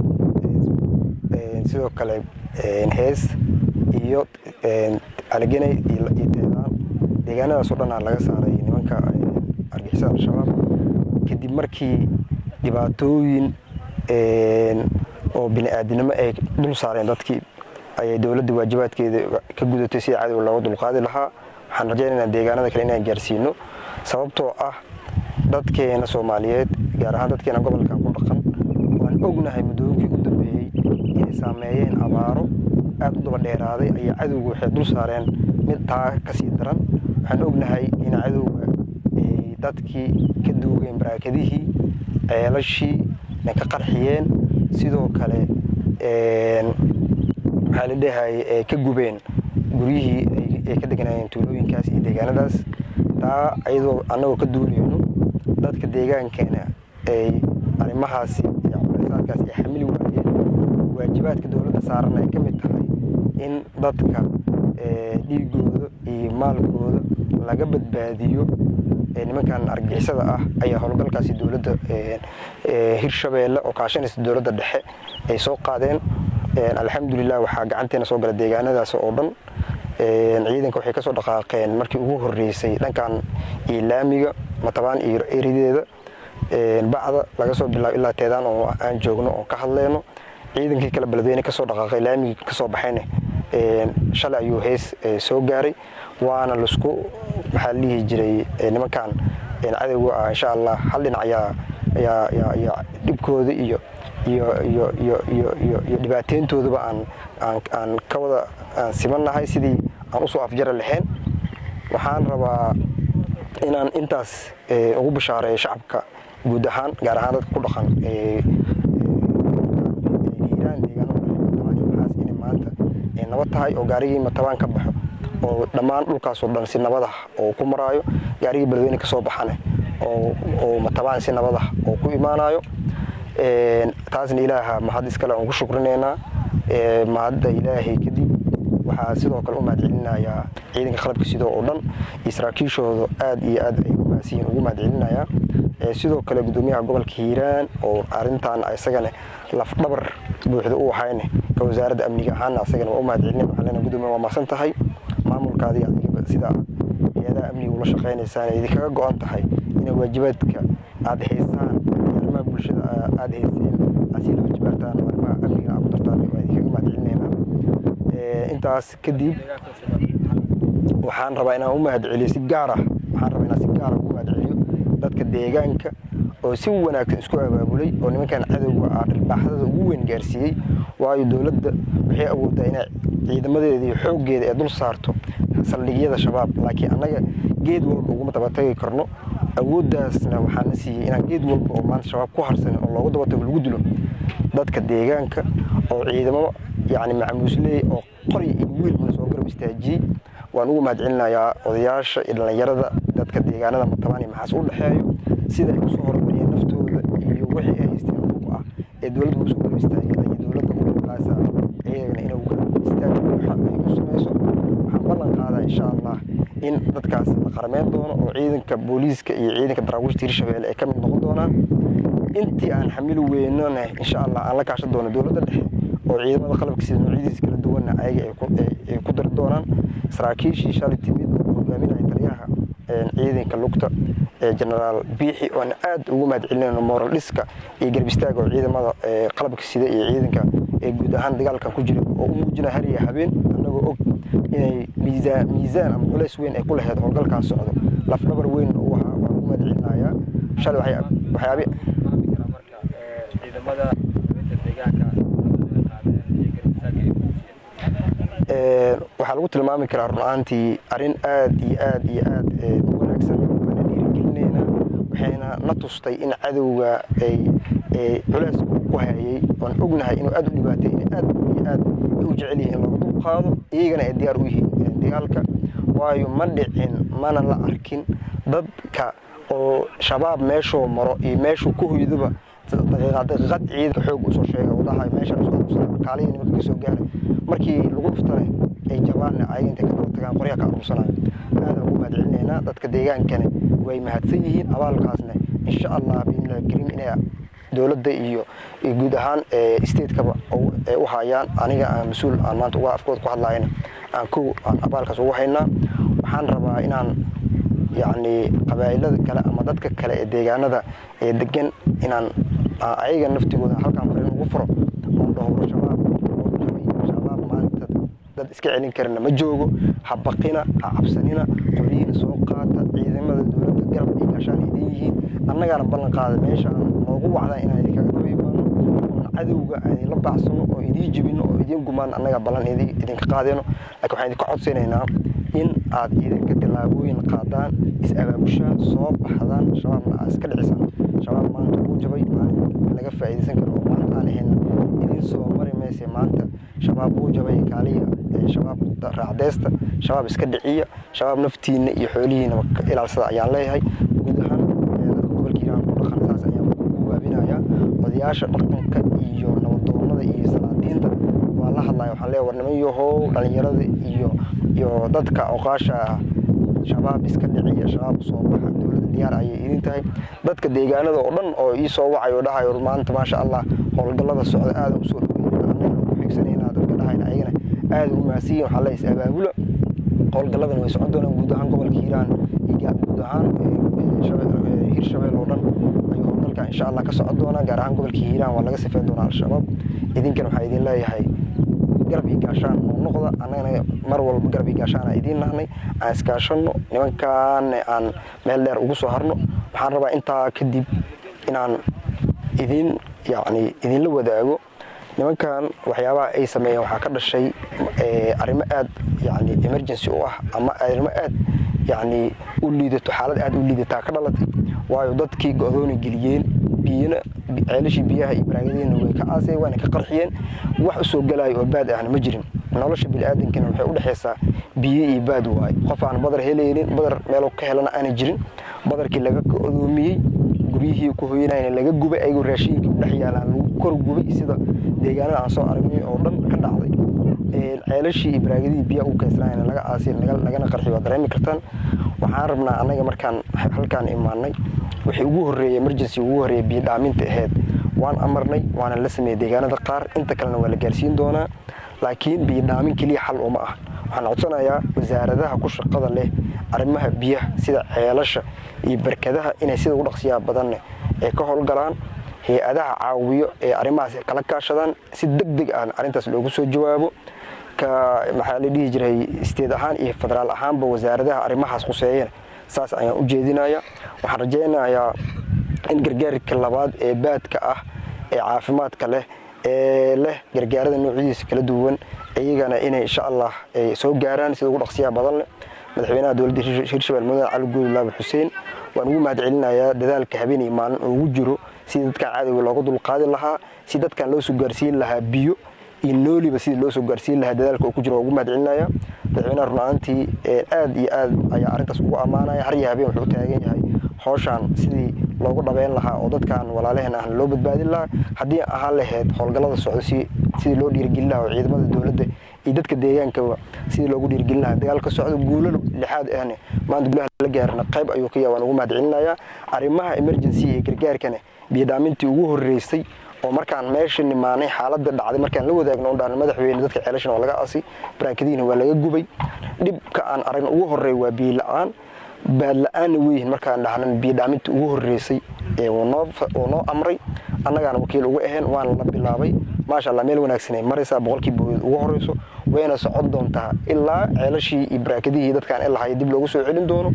Speaker 14: sidoo kale hees iyo caligenay iyo teedaan deegaanadaas oo dhanaa laga saaray nimanka argixisada al-shabaab kadib markii dhibaatooyin oo bini-aadinimo ay dul saareen dadkii ayay dowladda waajibaadkeeda ka gudatay sida cadowga looga dulqaadi lahaa waxaan rajaynaynaa deegaanada kale inaan gaarsiino sababtoo ah dadkeena soomaaliyeed gaar ahaan dadkeena gobolkan ku dhaqan waan ognahay muddooyinkii u dambeeyey inay saameeyeen abaaro aad u daba dheeraaday ayaa cadowga waxay dul saareen mid taa ka sii daran waxaan ognahay in cadowga ay dadkii ka duugeen baraakadihii ceelashii ay ka qarxiyeen sidoo kale maxaa la dhehay ay ka gubeen guryihii ay ka deganaayeen tuulooyinkaas iyo deegaanadaas taa ayadoo annagoo ka duulayno dadka deegaankeena ay arrimahaasi iyo culaysaadkaas ay xamili waayeen waajibaadka dowladda saaran ay ka mid tahay in dadka dhiigooda iyo maalkooda laga badbaadiyo nimankan argixisada ah ayaa howlgalkaasi dowladda hirshabeelle oo kaashanaysa dowladda dhexe ay soo qaadeen alxamdulilah waxaa gacanteena soo gala deegaanadaas oo dhan ciidanka waxay kasoo dhaqaaqeen markii ugu horeysay dhankan iilaamiga matabaan iyo erideeda bacda laga soo bilaabo ilaa teedaan oo aan joogno oo ka hadleyno ciidankii kale beledweyne kasoo dhaqaaqay laamigii kasoo baxayne shalay ayuu hees soo gaaray waana lasku maxaa la dhihi jiray nimankan cadowga ah insha allah hal dhinac ayaa dhibkooda iyo iyo iyo iyo iyo iyo iyo dhibaateyntoodaba aan aan aan ka wada aan simannahay sidii aan usoo afjari lahayn waxaan rabaa inaan intaas ugu bishaareeyo shacabka guud ahaan gaar ahaan dadka ku dhaqan hiiraan deegaanadaas inay maanta nabad tahay oo gaarigii matabaan ka baxo oo dhammaan dhulkaasoo dhan si nabad ah oo ku maraayo gaarigii beledweyne ka soo baxane oo matabaan si nabad ah oo ku imaanayo taasna ilaaha mahad iskale aan ugu shukrinaynaa mahadda ilaahay kadib waxaa sidoo kale u mahadcelinayaa ciidanka qalabka sidoo oo dhan iyo saraakiishooda aad iyo aad ay umaasiyiin ugu mahadcelinayaa sidoo kale gudoomiyaha gobolka hiiraan oo arintan isagana lafdhabar buuxda u ahayne ka wasaaradda amniga ahaana isagana waa u mahadcelina waxaan leenahay gudoomiya waa mahadsan tahay maamulkaadii adiga sida hay-adaha amniga ula shaqaynaysaan idinkaga go-an tahay inay waajibaadka aada haysaan arrimaha bulshada aada hayseen asii laba jibaartaan arrimaha amniga aad ku dartaan waa idinkaga mahadcelinaynaa intaas kadib waxaan rabaa inaan u mahadceliyo si gaar ah waxaan rabaa inaan si gaara ugu mahadceliyo dadka deegaanka oo si wanaagsan isku abaabulay oo nimankan cadowga ah dharbaaxdada ugu weyn gaarsiiyey waayo dowladda waxay awooddaa inay ciidamadeeda iyo xooggeeda ee dul saarto saldhigyada shabaab laakiin annaga geed walba uguma dabatagi karno awooddaasna waxaana siiyey inaan geed walba oo maanta shabaab ku harsanin oo loogu dabatago lagu dilo dadka deegaanka oo ciidamo yacni macamuusley oo qori iyo wiilbana soo garab istaajiyey waan ugu mahadcelinayaa odayaasha iyo dhallinyarada dadka deegaanada matabaan iyo maxaas u dhexeeyo sida ay usoo hormariyeen naftooda iyo wixii ay haysteen dhulka ah ee dowladda usoo garab istaageen ayay dowladda u dhulkaasa iyagana inay ugu garab istaag buuxa ay u samayso waxaan ballan qaadaa insha allah in dadkaas la qarameyn doono oo ciidanka booliiska iyo ciidanka daraawiishta hirshabeelle ay ka mid noqon doonaan intii aan xamili weynona insha allah aan la kaashan doono dowladda dhexe oo ciidamada qalabka sida noocyadiisa kala duwanna ayaga ay ku dari doonaan saraakiishii shalay timid hogaaminaya taliyaha ciidanka lugta genaraal biixi oan aad ugu mahadcelinayno moral dhiska iyo garbistaaga oo ciidamada qalabka sida iyo ciidanka ee guud ahaan dagaalkan ku jira oo u muujinaya har iyo habeen annagoo og inay miisaan miisaan ama culays weyn ay ku lahayd howlgalkan socdo lafdhabar weyn u ahaa waan ugu mahadcelinayaa shalay waxyaabi waxaa lagu tilmaami karaa run-aantii arrin aad iyo aad iyo aad u wanaagsan waana dhiirigelinaynaa waxayna na tustay in cadowga ay culeyska uu ku hayay waan ognahay inuu aad u dhibaatay in aad iyo aad ay u jecel yihiin looga dul qaado iyagana ay diyaar u yihiin dagaalka waayo ma dhicin mana la arkin dadka oo shabaab meeshuu maro iyo meeshuu ku hoydaba daqiiqad ciidanka xoog usoo sheega wadaha meesha kaalihii nimanka kasoo gaaray markii lagu dhuftane ay jabaanna ayaga intay ka daba tagaan qoryaha ka aruursanayo aadaan ugu mahadcelinaynaa dadka deegaankana way mahadsan yihiin abaalkaasna insha allah biidnillahi karim inay dowladda iyo guud ahaan statekaba ay u hayaan aniga aan mas-uul aan maanta uga afkooda ku hadlayana aan kow aan abaalkaas ugu haynaa waxaan rabaa inaan yacni qabaa'ilada kale ama dadka kale ee deegaanada ee degan inaan aan ayaga naftigooda halkaan fariin ugu furo oon dhowro shabaab oo jabay shabaab maanta dad iska celin karina ma joogo ha baqina ha cabsanina qolyihiina soo qaata ciidamada dowladda garab iyo gaashaan idin yihiin annagaana ballan qaada meesha aan noogu wacdaa inaan idinkaga daba imaano oon cadowga aan idinla baacsano oo idiin jibino oo idiin gumaan annaga ballan idi- idinka qaadayno laakiin waxaan idinka codsanaynaa in aad idinka tillaabooyin qaadaan is-abaabushaan soo baxdaan shabaabna aad iska dhicisaan shabaab maanta wuu jabay maalin laga faa'iidaysan karo oo maanta aan ahayn idiin soo mari mayse maanta shabaab wuu jabay kaaliya ee shabaab raacdeysta shabaab iska dhiciya shabaab naftiina iyo xoolihiinaba ka ilaalsada ayaan leeyahay guud ahaan ee dadka gobolka hiiraan ku dhaqan saas ayaan ku gubaabinayaa odayaasha dhaqanka iyo nabadoonnada iyo salaadiinta waa la hadlaya waxaan leeyahay war niman yahow dhallinyarada iyo iyo dadka oqaasha ah shabaab iska dhiciya shabaab soo baxa dowladda diyaar ayay idin tahay dadka deegaanada oo dhan oo ii soo wacay oo dhahayo maanta maasha allah howlgallada socda aada u soo dhaweynaa annagana ku xigsanayna dadka dhahayna ayagana aada u mahadsiyin waxaa leeyahay is-abaabula howlgalladana way socon doonaan guud ahaan gobolka hiiraan iyo ga- guud ahaan ee, shabe- ee, hirshabeel oo dhan ayuu howlgalka insha allah ka socon doonaa gaar ahaan gobolka hiiraan waa laga sifeyn doonaa al-shabaab idinkana waxaa idin leeyahay garab iyo gaashaan noo noqda annagana mar walba garab iyo gaashaana idiin nahnay aan iskaashanno nimankaan aan meel dheer ugu soo harno waxaan rabaa intaa kadib inaan idin yacni idinla wadaago nimankan waxyaabaha ay sameeyeen waxaa ka dhashay eh, arrimo aad yacni emergency u ah ama arrimo aad yacni u liidato xaalad aad u liidataa ka dhalatay waayo dadkii go-dooni geliyeen biyana ceelashii biyaha iyo baraagadiina way ka aaseen waana ka qarxiyeen wax u soo galaayo oo baad ahna ma jirin nolosha biniaadankana waxay u dhexaysaa biyo iyo baad waaye qof aan badar helaynin badar meeluu ka helana aana jirin badarkii laga godoomiyey guryihii ku hoyanayna laga gubay ayagoo raashinkii u dhex yaalaan lagu kor gubay sida deegaanada aan soo aragnay oo dhan ka dhacday Ee, ceelashii iyo baraagadihii biyaha u kaysanayna laga aasay laga- lagana qarxiy waa dareemi kartaan waxaan rabnaa annaga markaan halkaan imaanay wixii ugu horreeyey emergency ugu horreeyey biyo dhaaminta ahayd waan amarnay waana la sameeyey deegaanada qaar inta kalena waa la gaarsiin doonaa laakiin biyo dhaamin keliya xal uma ah waxaan codsanayaa wasaaradaha ku shaqada leh arrimaha biyaha sida ceelasha iyo barkadaha inay sida ugu dhaqsiyaha badanne ay ka howlgalaan hay-adaha caawiyo ee arrimahaas kala kaashadaan si deg deg ah arrintaas loogu soo jawaabo ka maxaa la dhihi jiray isteed ahaan iyo federaal ahaanba wasaaradaha arrimahaas khuseeyana saas ayaan u jeedinaya waxaan rajaynayaa in gargaarka labaad ee baadka ah ee caafimaadka leh ee leh gargaarada noocyadiisa kala duwan iyagana inay insha allah ay soo gaaraan sida ugu dhaqsiyaha badan leh madaxweynaha dowladda Hir- hirshabelle mudane cali guud laabi xuseen waan ugu mahad celinayaa dadaalka habeen iyo maalin ugu jiro sidii dadkan cadowga looga dulqaadi lahaa si dadkan loo soo gaarsiin lahaa biyo iyo nooliba sidii loo soo gaarsiin lahaa dadaalka uu ku jiro waan ugu mahad celinaya madaxweynaha runaantii aad iyo aad ayaa arrintaas ugu ammaanaya har iyo habeen wuxuu u taagan yahay howshaan sidii loogu dhabeyn lahaa oo dadkan walaalaheen ah loo badbaadin lahaa haddii ahaan lahayd howlgallada socdo si sidii loo dhiirigelin lahaa oo ciidamada dowladda iyo dadka deegaankaba sidii loogu dhiirigelin lahaa dagaalka socdo guulo lixaad ahne maanta guulaha la gaarna qayb ayuu ka yahay waan ugu mahad celinayaa arrimaha emergency ee gargaarkana biyodhaamintii ugu horreysay oo markaan meesha nimaanay xaaladda dhacday markaan la wadaagno oo dhahan madaxweyne dadka ceelashana waa laga asay baraakadiina waa laga gubay dhibka aan aragn ugu horreey waa biyo la-aan baad la-aanna weyihin markaan dhahnan biyo dhaaminta ugu horreysay ee uu noo fa- uu noo amray annagaana wakiil uga ahayn waana la bilaabay maasha allah meel wanaagsan ay maraysaa boqolkii bogeed ugu horreyso wayna socon doontaa ilaa ceelashii iyo baraakadihii dadkaan ilahaya dib loogu soo celin doono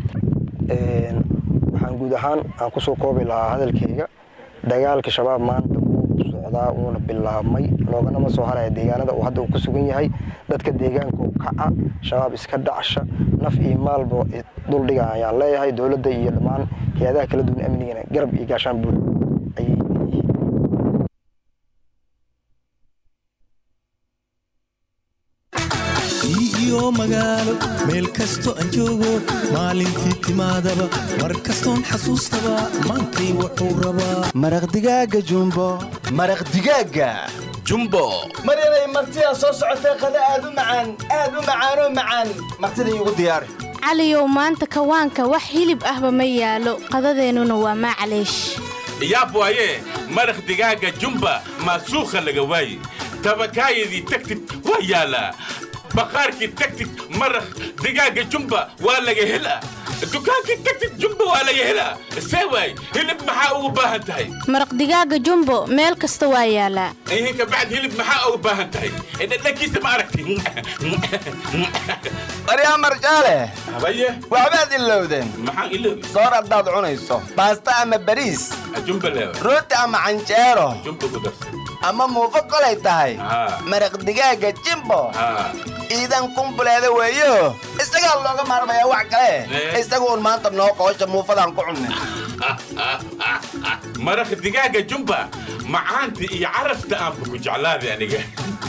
Speaker 14: Een, waxaan guud ahaan aan kusoo koobi lahaa hadalkayga dagaalka shabaab maanta wuu socdaa wuuna bilaabmay looganama soo haraya deegaanada uu hadda uu ku sugan yahay dadka deegaanka u kaca shabaab iska dhacsha naf iyo maalba duldhiga ayaan leeyahay dowladda iyo dhammaan hay-adaha kala duwan amnigana garab iyo gaashaan buul ayay
Speaker 15: iyo magaalo meel kasto aan joogo maalintii timaadaba mar kastoon xasuustaba maantay wuxuu rabaa
Speaker 16: maraq digaaga jumbo maraq digaaga jumbo
Speaker 17: maryanay martidaa soo socotee qada aad u macaan aad u macaanoo macaan martida iigu diyaari
Speaker 18: caliyow maanta kawaanka wax hilib ahba ma yaalo qadadeennuna waa maclaysh
Speaker 19: yaab waaye maraq digaaga jumba maasuukha laga waaye tabakaayadii tagtid waa yaalaa baqaarkii tagtid maraq digaaga jumba waa laga helaa dukaankii tagtid jumba waa laga helaa see waay hilib maxaa ugu baahan tahay
Speaker 18: maraq digaaga jumbo meel kasta waa yaalaa
Speaker 19: ihinka bacd hilib maxaa ugu baahan tahay dhadhankiisa ma aragti
Speaker 17: maryaa marjaale
Speaker 19: habaye
Speaker 17: waxbaad ilowdeen
Speaker 19: maxaan iloobi
Speaker 17: soor haddaad cunayso baasta ama bariis
Speaker 19: jumba leewa
Speaker 17: rooti ama canjeero
Speaker 19: jumba ku darsan
Speaker 17: ama muufo kolay tahay
Speaker 19: Haa.
Speaker 17: maraq digaaga jimbo
Speaker 19: haa
Speaker 17: iidan kumbuleeda weeyo isagaa looga maarmayaa wax kale
Speaker 19: Eh.
Speaker 17: isagu un maanta noo qoosha muufadaan ku cunnay
Speaker 19: maraq digaaga jumba macaanta iyo carafta aanba ku jeclaaday aniga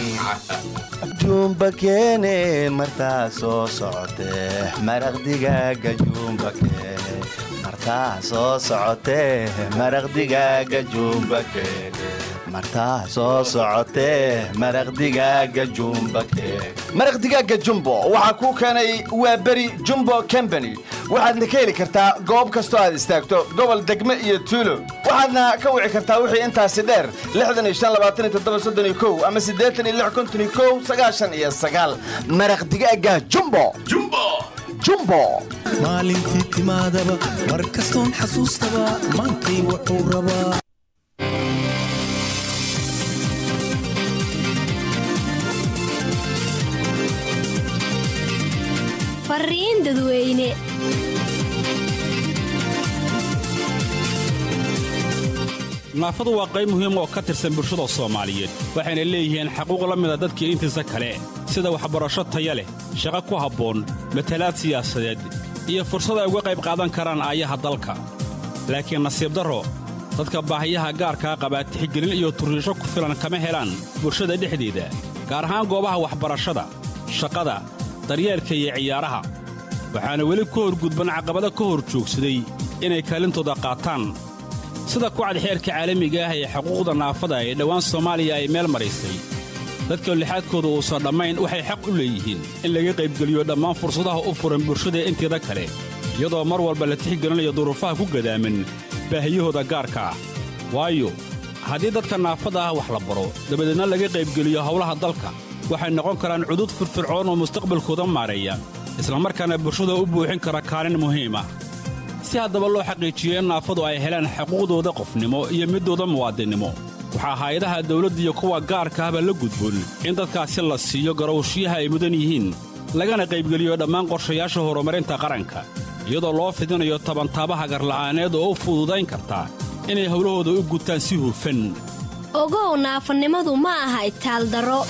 Speaker 16: jumba keene martaa soo socotee maraq digaaga jumba keene martaa soo socotee maraq digaaga jumba keene martaa soo socotee maraq digaaga jumba keene
Speaker 17: maraq digaaga jumbo waxaa kuu keenay waa beri jumbo company waxaadna ka heli kartaa goob kastoo aad istaagto gobol degme iyo tuulo waxaadna ka wici kartaa wixii intaasi dheer ama iyo maraq digaaga jumbo
Speaker 19: jumbo
Speaker 17: jumbo
Speaker 15: maalintii timaadaba mar kastoon xasuustaba maantay wuxuu rabaa
Speaker 20: fariin dadweyne
Speaker 21: naafadu waa qayb muhiim oo ka tirsan bulshada soomaaliyeed waxayna leeyihiin xaquuq la mida dadkii intiisa kale sida waxbarasho taya leh shaqo ku habboon matalaad siyaasadeed iyo fursad ay uga qayb qaadan karaan aayaha dalka laakiin nasiib darro dadka baahiyaha gaarkaa qabaa tixgelin iyo turriisho ku filan kama helaan bulshada dhexdeeda gaar ahaan goobaha waxbarashada shaqada daryeelka iyo ciyaaraha waxaana weli ka horgudban caqabado ka hor joogsaday inay kaalintooda qaataan sida kucad xeerka caalamiga ah ee xuquuqda naafada ee dhowaan soomaaliya ay meel maraysay dadka lixaadkooda uusan dhammayn waxay xaq u leeyihiin in laga qaybgeliyo dhammaan fursadaha u furan bulshada inteeda kale iyadoo mar walba la tixgelinayo duruufaha ku gadaaman baahiyahooda gaarka ah waayo haddii dadka naafada ah wax la baro dabadeedna laga qaybgeliyo howlaha dalka waxay noqon karaan cudud firfircoon oo mustaqbalkooda maareeya islamarkaana bulshada u buuxin kara kaalin muhiim ah si haddaba loo xaqiijiyo in naafadu ay helaan xuquuqdooda qofnimo iyo midooda muwaadinnimo waxaa hay-adaha dawladda iyo kuwa gaarka ahba la gudboon in dadkaasi la siiyo garowshiyaha ay mudan yihiin lagana qaybgeliyo dhammaan qorshayaasha horumarinta qaranka iyadoo loo fidinayo tabantaabaha garla'aaneed oo u fududayn karta inay howlahooda u gutaan si hufan
Speaker 20: ogow naafanimadu ma aha itaaldaro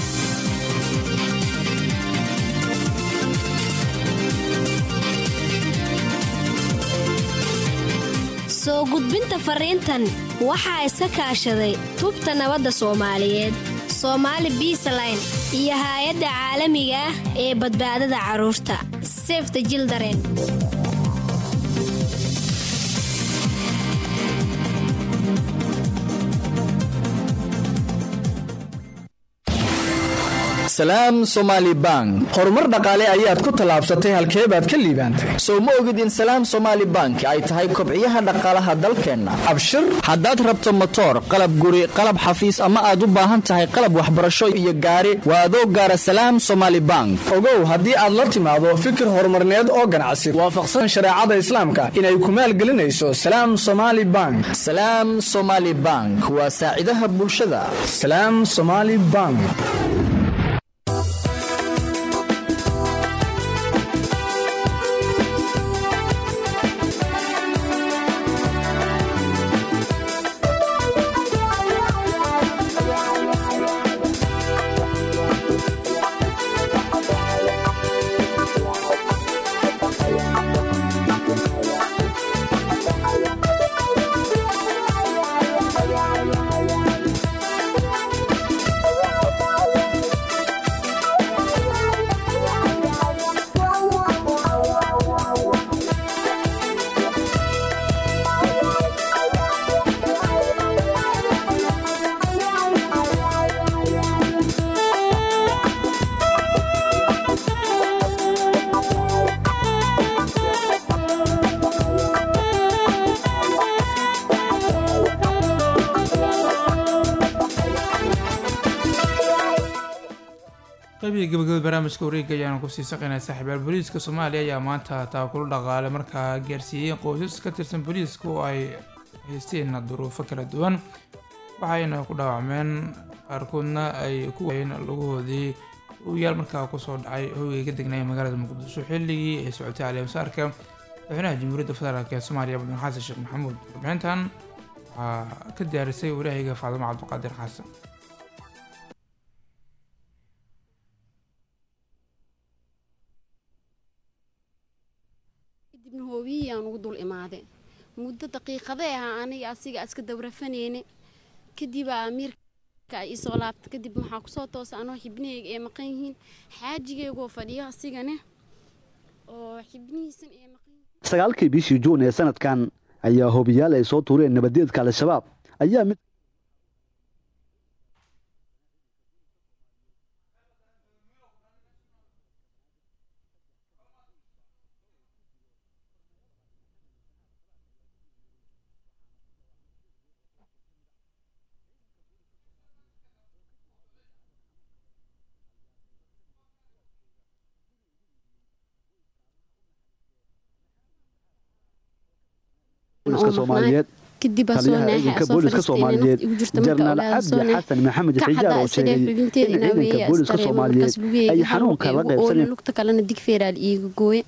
Speaker 20: soo gudbinta fariintan waxaa iska kaashaday tubta nabadda soomaaliyeed soomaali biisaline iyo haay-adda caalamiga ah ee badbaadada carruurta sefta jildaren
Speaker 10: salaam somaali bank horumar dhaqaale ayaad ku tallaabsatay halkee baad ka liibaantay sow ma ogid in salaam somaali bank ay tahay kobciyaha dhaqaalaha dalkeenna abshir haddaad rabto motoor qalab guri qalab xafiis ama aad u baahan tahay qalab waxbarasho iyo gaari waa adoo gaara salaam somaali bank ogow haddii aad la timaado fikir horumarneed oo ganacsi waafaqsan shareecada islaamka inay ku maalgelinayso salaam somaali bank salaam somaali bank waa saacidaha bulshada salaam somaali bank
Speaker 1: qaybihii gabagabada barnaamijka wareega ayaana kusii saqaynaa saaxiibayaal booliiska soomaaliya ayaa maanta taakulu dhaqaale markaa gaarsiiyey qoysas ka tirsan booliiska oo ay haysteen duruufo kala duwan waxayna ku dhaawacmeen qaarkoodna ay ku waayeen lugahoodii oyaal markaa kusoo dhacay hoygay ka degnaya magaalada muqdisho xilligii ay socotay caleemasaarka madaxweynaha jamhuuriyadda federaalk ee soomaaliya mudane xasan sheekh maxamuud warbixintan waxaa ka diyaarisay walaahayga faadimo cabdiqaadir xasan
Speaker 4: kadibna hoobiyihii aan ugu dul imaaday muddo daqiiqadee ahaa aniga asiga iska dawrafanayne kadibaa amiirka ay isoo laabta kadib waxaa kusoo toosa anoo xibnahayga ay maqan yihiin xaajigeygoo fadhiyo asigane oo xibnihiisan ay maqan
Speaker 22: sagaalkii bishii juun ee sanadkan ayaa hoobiyaal ay soo tuureen nabadeedka al-shabaab ayaa mid booliska soomaaliyeed
Speaker 4: kadib aa soo
Speaker 22: taliyaha
Speaker 4: naaxay
Speaker 22: ciidanka
Speaker 4: asoo
Speaker 22: booliska
Speaker 4: fadhiistay inay
Speaker 22: soomaaliyeed
Speaker 4: nafta igu jirto marka
Speaker 22: jenaraal
Speaker 4: ogaada soo
Speaker 22: cabdi
Speaker 4: naax
Speaker 22: xasan maxamed
Speaker 4: ka
Speaker 22: xijaar
Speaker 4: xadaa
Speaker 22: oo
Speaker 4: isaga
Speaker 22: sheegay
Speaker 4: xubinteeda
Speaker 22: in
Speaker 4: inaa
Speaker 22: ciidanka
Speaker 4: weeya
Speaker 22: booliska
Speaker 4: astareebo
Speaker 22: soomaaliyeed
Speaker 4: markaas lugeeyga
Speaker 22: ay
Speaker 4: hal
Speaker 22: xanuunka la
Speaker 4: luqeyga oola
Speaker 22: qaybsaneen
Speaker 4: lugta kalena digfeeraal iiga gooye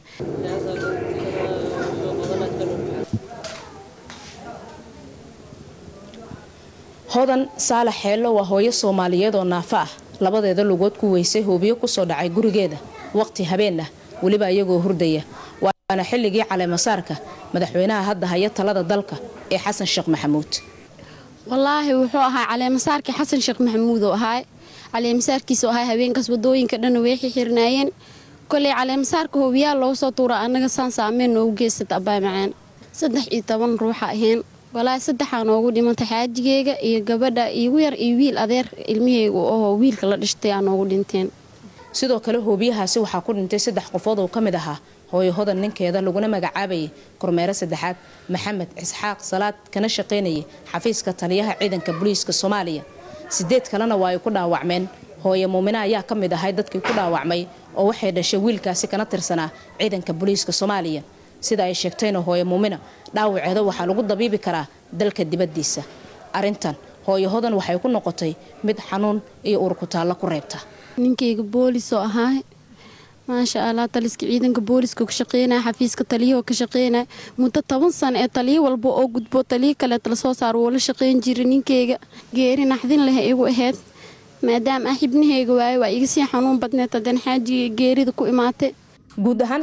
Speaker 23: hodan saalax xeello waa hooyo soomaaliyeed oo naafo ah labadeeda lugood ku weysay hoobiyo kusoo dhacay gurigeeda waqti habeen ah weliba iyagoo hurdaya waana xilligii caleemasaarka madaxweynaha hadda haya talada dalka ee xasan sheekh maxamuud
Speaker 4: wallaahi wuxuu ahaa caleemasaarkii xasan sheekh maxamuud oo ahaa caleemasaarkiisa oo ahaa habeenkaas wadooyinka dhan way xirnaayeen koley caleemasaarka hoobiyaal loogu soo tuura annaga saan saameyn noogu geysata abbaa macaan saddex iyo toban ruuxa ahayn walaahi saddexaa noogu dhimantay xaajigeyga iyo gabadha iigu yar iyo wiil adeer ilmiheyga oo wiilka la dhashtay aa noogu dhinteen
Speaker 23: sidoo kale hoobiyahaasi waxaa ku dhintay saddex qofood oo ka mid ahaa hooyo hodan ninkeeda laguna magacaabayay kormeero saddexaad maxamed isxaaq salaad kana shaqaynayay xafiiska taliyaha ciidanka booliiska soomaaliya sideed kalena waa ay ku dhaawacmeen hooyo muumine ayaa ka mid ahay dadkii ku dhaawacmay oo waxay dhashay wiilkaasi kana tirsanaa ciidanka booliiska soomaaliya sida ay sheegtayna hooyo muumina dhaawaceeda waxaa lagu dabiibi karaa dalka dibaddiisa arrintan hooyo hodan waxay ku noqotay mid xanuun iyo urkutaallo ku reebta
Speaker 4: ninkeyga boolis oo ahaa maasha allah taliska ciidanka booliska ka shaqeynaya xafiiska taliyahoo ka shaqeynaya muddo toban sano ee taliyo walba oo gudbo taliyo kaleeta lasoo saaro wuu la shaqeyn jiray ninkeyga geeri naxdin leh igu ahayd maadaama ah xibnaheyga waaye waa iga sii xanuun badneed haddana xaajiga geerida ku imaatay
Speaker 23: guud ahaan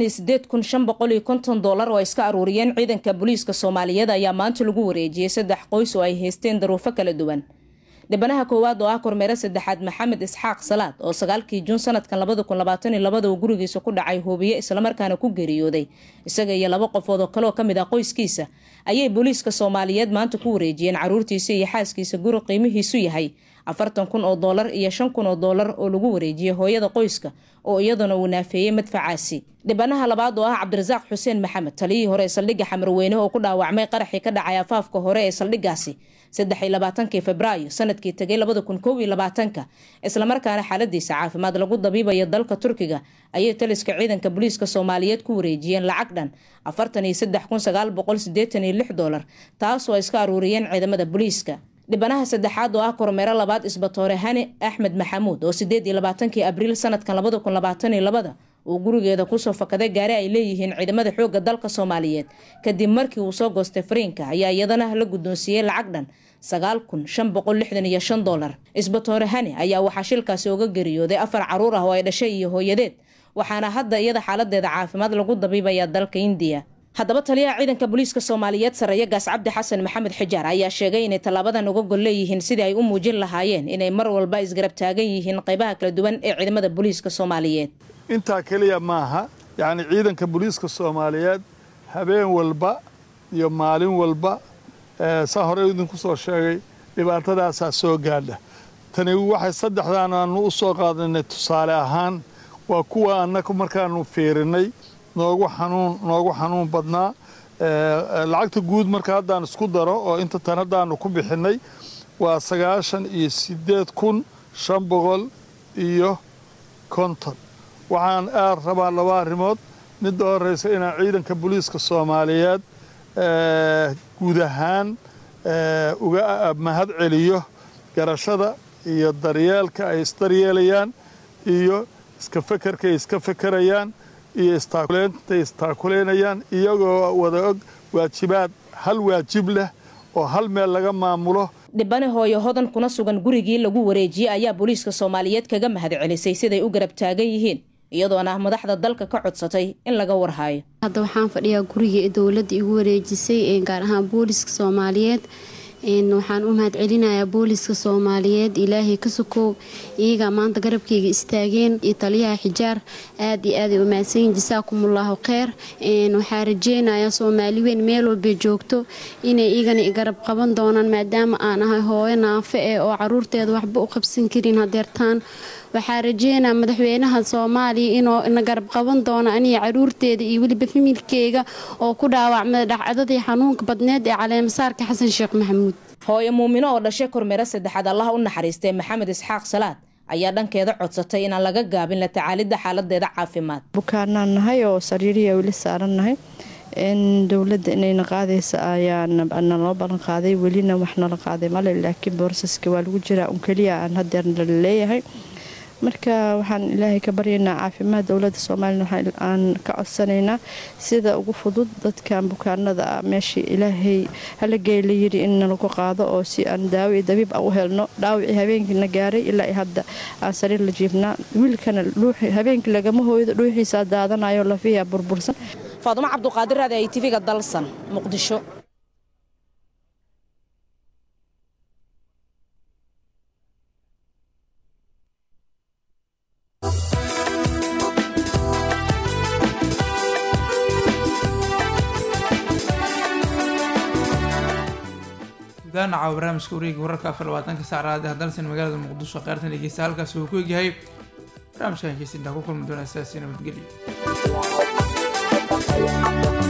Speaker 23: doolar oo ay iska aruuriyeen ciidanka booliiska soomaaliyeed ayaa maanta lagu wareejiyey saddex qoys oo ay haysteen daruufo kala duwan dhibanaha koowaad oo ah kormeere saddexaad maxamed isxaaq salaad oo sagaalkii juun sanadkan uu gurigiisa ku dhacay hoobiye islamarkaana ku geeriyooday isaga iyo laba qofood oo kaleoo kamid ah qoyskiisa ayay booliiska soomaaliyeed maanta ku wareejiyeen caruurtiisa iyo xaaskiisa guri qiimihiisu yahay afartan kun oo doolar iyo shan kun oo doolar oo lagu wareejiyey hooyada qoyska oo iyaduna uu naafeeyey madfacaasi dhibanaha labaad oo ah cabdirasaaq xuseen maxamed taliyihii hore ee saldhigga xamarweyne oo ku dhaawacmay qaraxii ka dhacay afaafka hore ee saldhiggaasi saddexiylabaatankii febraayo sanadkii tegay labada kun kow iyo labaatanka islamarkaana xaaladiisa caafimaad lagu dabiibayo dalka turkiga ayay taliska ciidanka booliiska soomaaliyeed ku wareejiyeen lacag dhan afartan iyo saddex kun sagaal boqol sideetan iyo lix doolar taasoo ay iska aruuriyeen ciidamada booliiska dhibanaha saddexaad oo ah kormeero labaad isbatoore hani axmed maxamuud oo sideed iyo labaatankii abriil sanadkan labada kun labaatan iyo labada uu gurigeeda kusoo fakaday gaari ay leeyihiin ciidamada xoogga dalka soomaaliyeed kadib markii uu soo goostay fariinka ayaa iyadana la guddoonsiiyey lacag dhan sagaal kun shan boqol lixdan iyo shan doolar isbatoore hani ayaa waxaa shilkaasi uga geriyooday afar caruur ah oo ay dhashay iyo hooyadeed waxaana hadda iyada xaaladeeda caafimaad lagu dabiibaya dalka indiya haddaba taliyaha ciidanka booliiska soomaaliyeed sareeya gaas cabdi xasan maxamed xijaar ayaa sheegay inay tallaabadan uga gol leeyihiin sidii ay u muujin lahaayeen inay mar walba isgarab taagan yihiin qaybaha kala duwan ee ciidamada booliiska soomaaliyeed
Speaker 24: intaa keliya maaha yacni ciidanka booliiska soomaaliyeed habeen walba iyo maalin walba saa hore idinku soo sheegay dhibaatadaasaa soo gaadha tani waxay saddexdaan aanu u soo qaadanay tusaale ahaan waa kuwa annaga markaanu fiirinay noogu xanuun noogu xanuun badnaa lacagta guud marka haddaan isku daro oo inta tan haddaanu ku bixinay waa sagaashan iyo sideed kun shan boqol iyo konton waxaan aad rabaa laba arrimood midda horeysa inaan ciidanka booliiska soomaaliyeed guud ahaan uga mahad celiyo garashada iyo daryeelka ay isdaryeelayaan iyo iska fekerka ay iska fekerayaan iyo istaakuleynta istaakuleynayaan iyagoo wada og waajibaad hal waajib leh oo hal meel laga maamulo
Speaker 23: dhibane hooyo hodan kuna sugan gurigii lagu wareejiyey ayaa booliiska soomaaliyeed kaga mahad celisay siday u garab taagan yihiin iyadoona madaxda dalka ka codsatay in laga warhayo
Speaker 4: hadda waxaan fadhiyaa gurigii dowladda igu wareejisay gaar ahaan booliiska soomaaliyeed waxaan u mahad celinayaa booliiska soomaaliyeed ilaahay ka sokow iyagaa maanta garabkayga istaageen iyo taliyaha xijaar aad iyo aaday u mahadsanyiin jasaakumullahu kheyr waxaa rajeynayaa soomaali weyn meel walbay joogto inay iyagana garab qaban doonaan maadaama aan ahay hooyo naafe eh oo caruurteeda waxba u qabsan karin hadeertaan waxaa rajeynaa madaxweynaha soomaaliya inuu na garab qaban doono aniga caruurteeda iyo weliba familkeyga oo ku dhaawacmay dhacdadii xanuunka badneed ee caleemasaarka xasan sheekh maxamuud
Speaker 23: hooyo muumino oo dhashay kormeero saddexaad allah u naxariistay maxamed isxaaq salaad ayaa dhankeeda codsatay inaan laga gaabin la tacaalidda xaaladeeda caafimaad
Speaker 2: bukaanaan nahay oo sariiriya weli saaran nahay dowladda inayna qaadaysa ayaa naloo ballan qaaday welina wax nala qaaday male laakiin boorsaska waa lagu jiraa un keliya aan hadeer nala leeyahay marka waxaan ilaahay ka baryaynaa caafimaad dowladda soomaalina aan ka codsanaynaa sida ugu fudud dadkan bukaanada ah meeshii ilaahay halageey la yiri in nalagu qaado oo si aan daawo iyo dabiib ah u helno dhaawicii habeenkiina gaaray ilaa hadda aan sariir la jiifnaa wiilkana habeenkii lagama hooydo dhuuxiisaa daadanayo lafiyaa burbursan
Speaker 23: faadumo cabduqaadir raadi ay tv-ga dalsan muqdisho
Speaker 1: daanaca barnaamijka wareega wararka afar labaatanka saacraad ee dalsan magaalada muqdisho qaartan dhegeysta halkaasi uu ku egyahay barnaamijkan heesintaa ku kulmi doona sidaasi nabadgelyo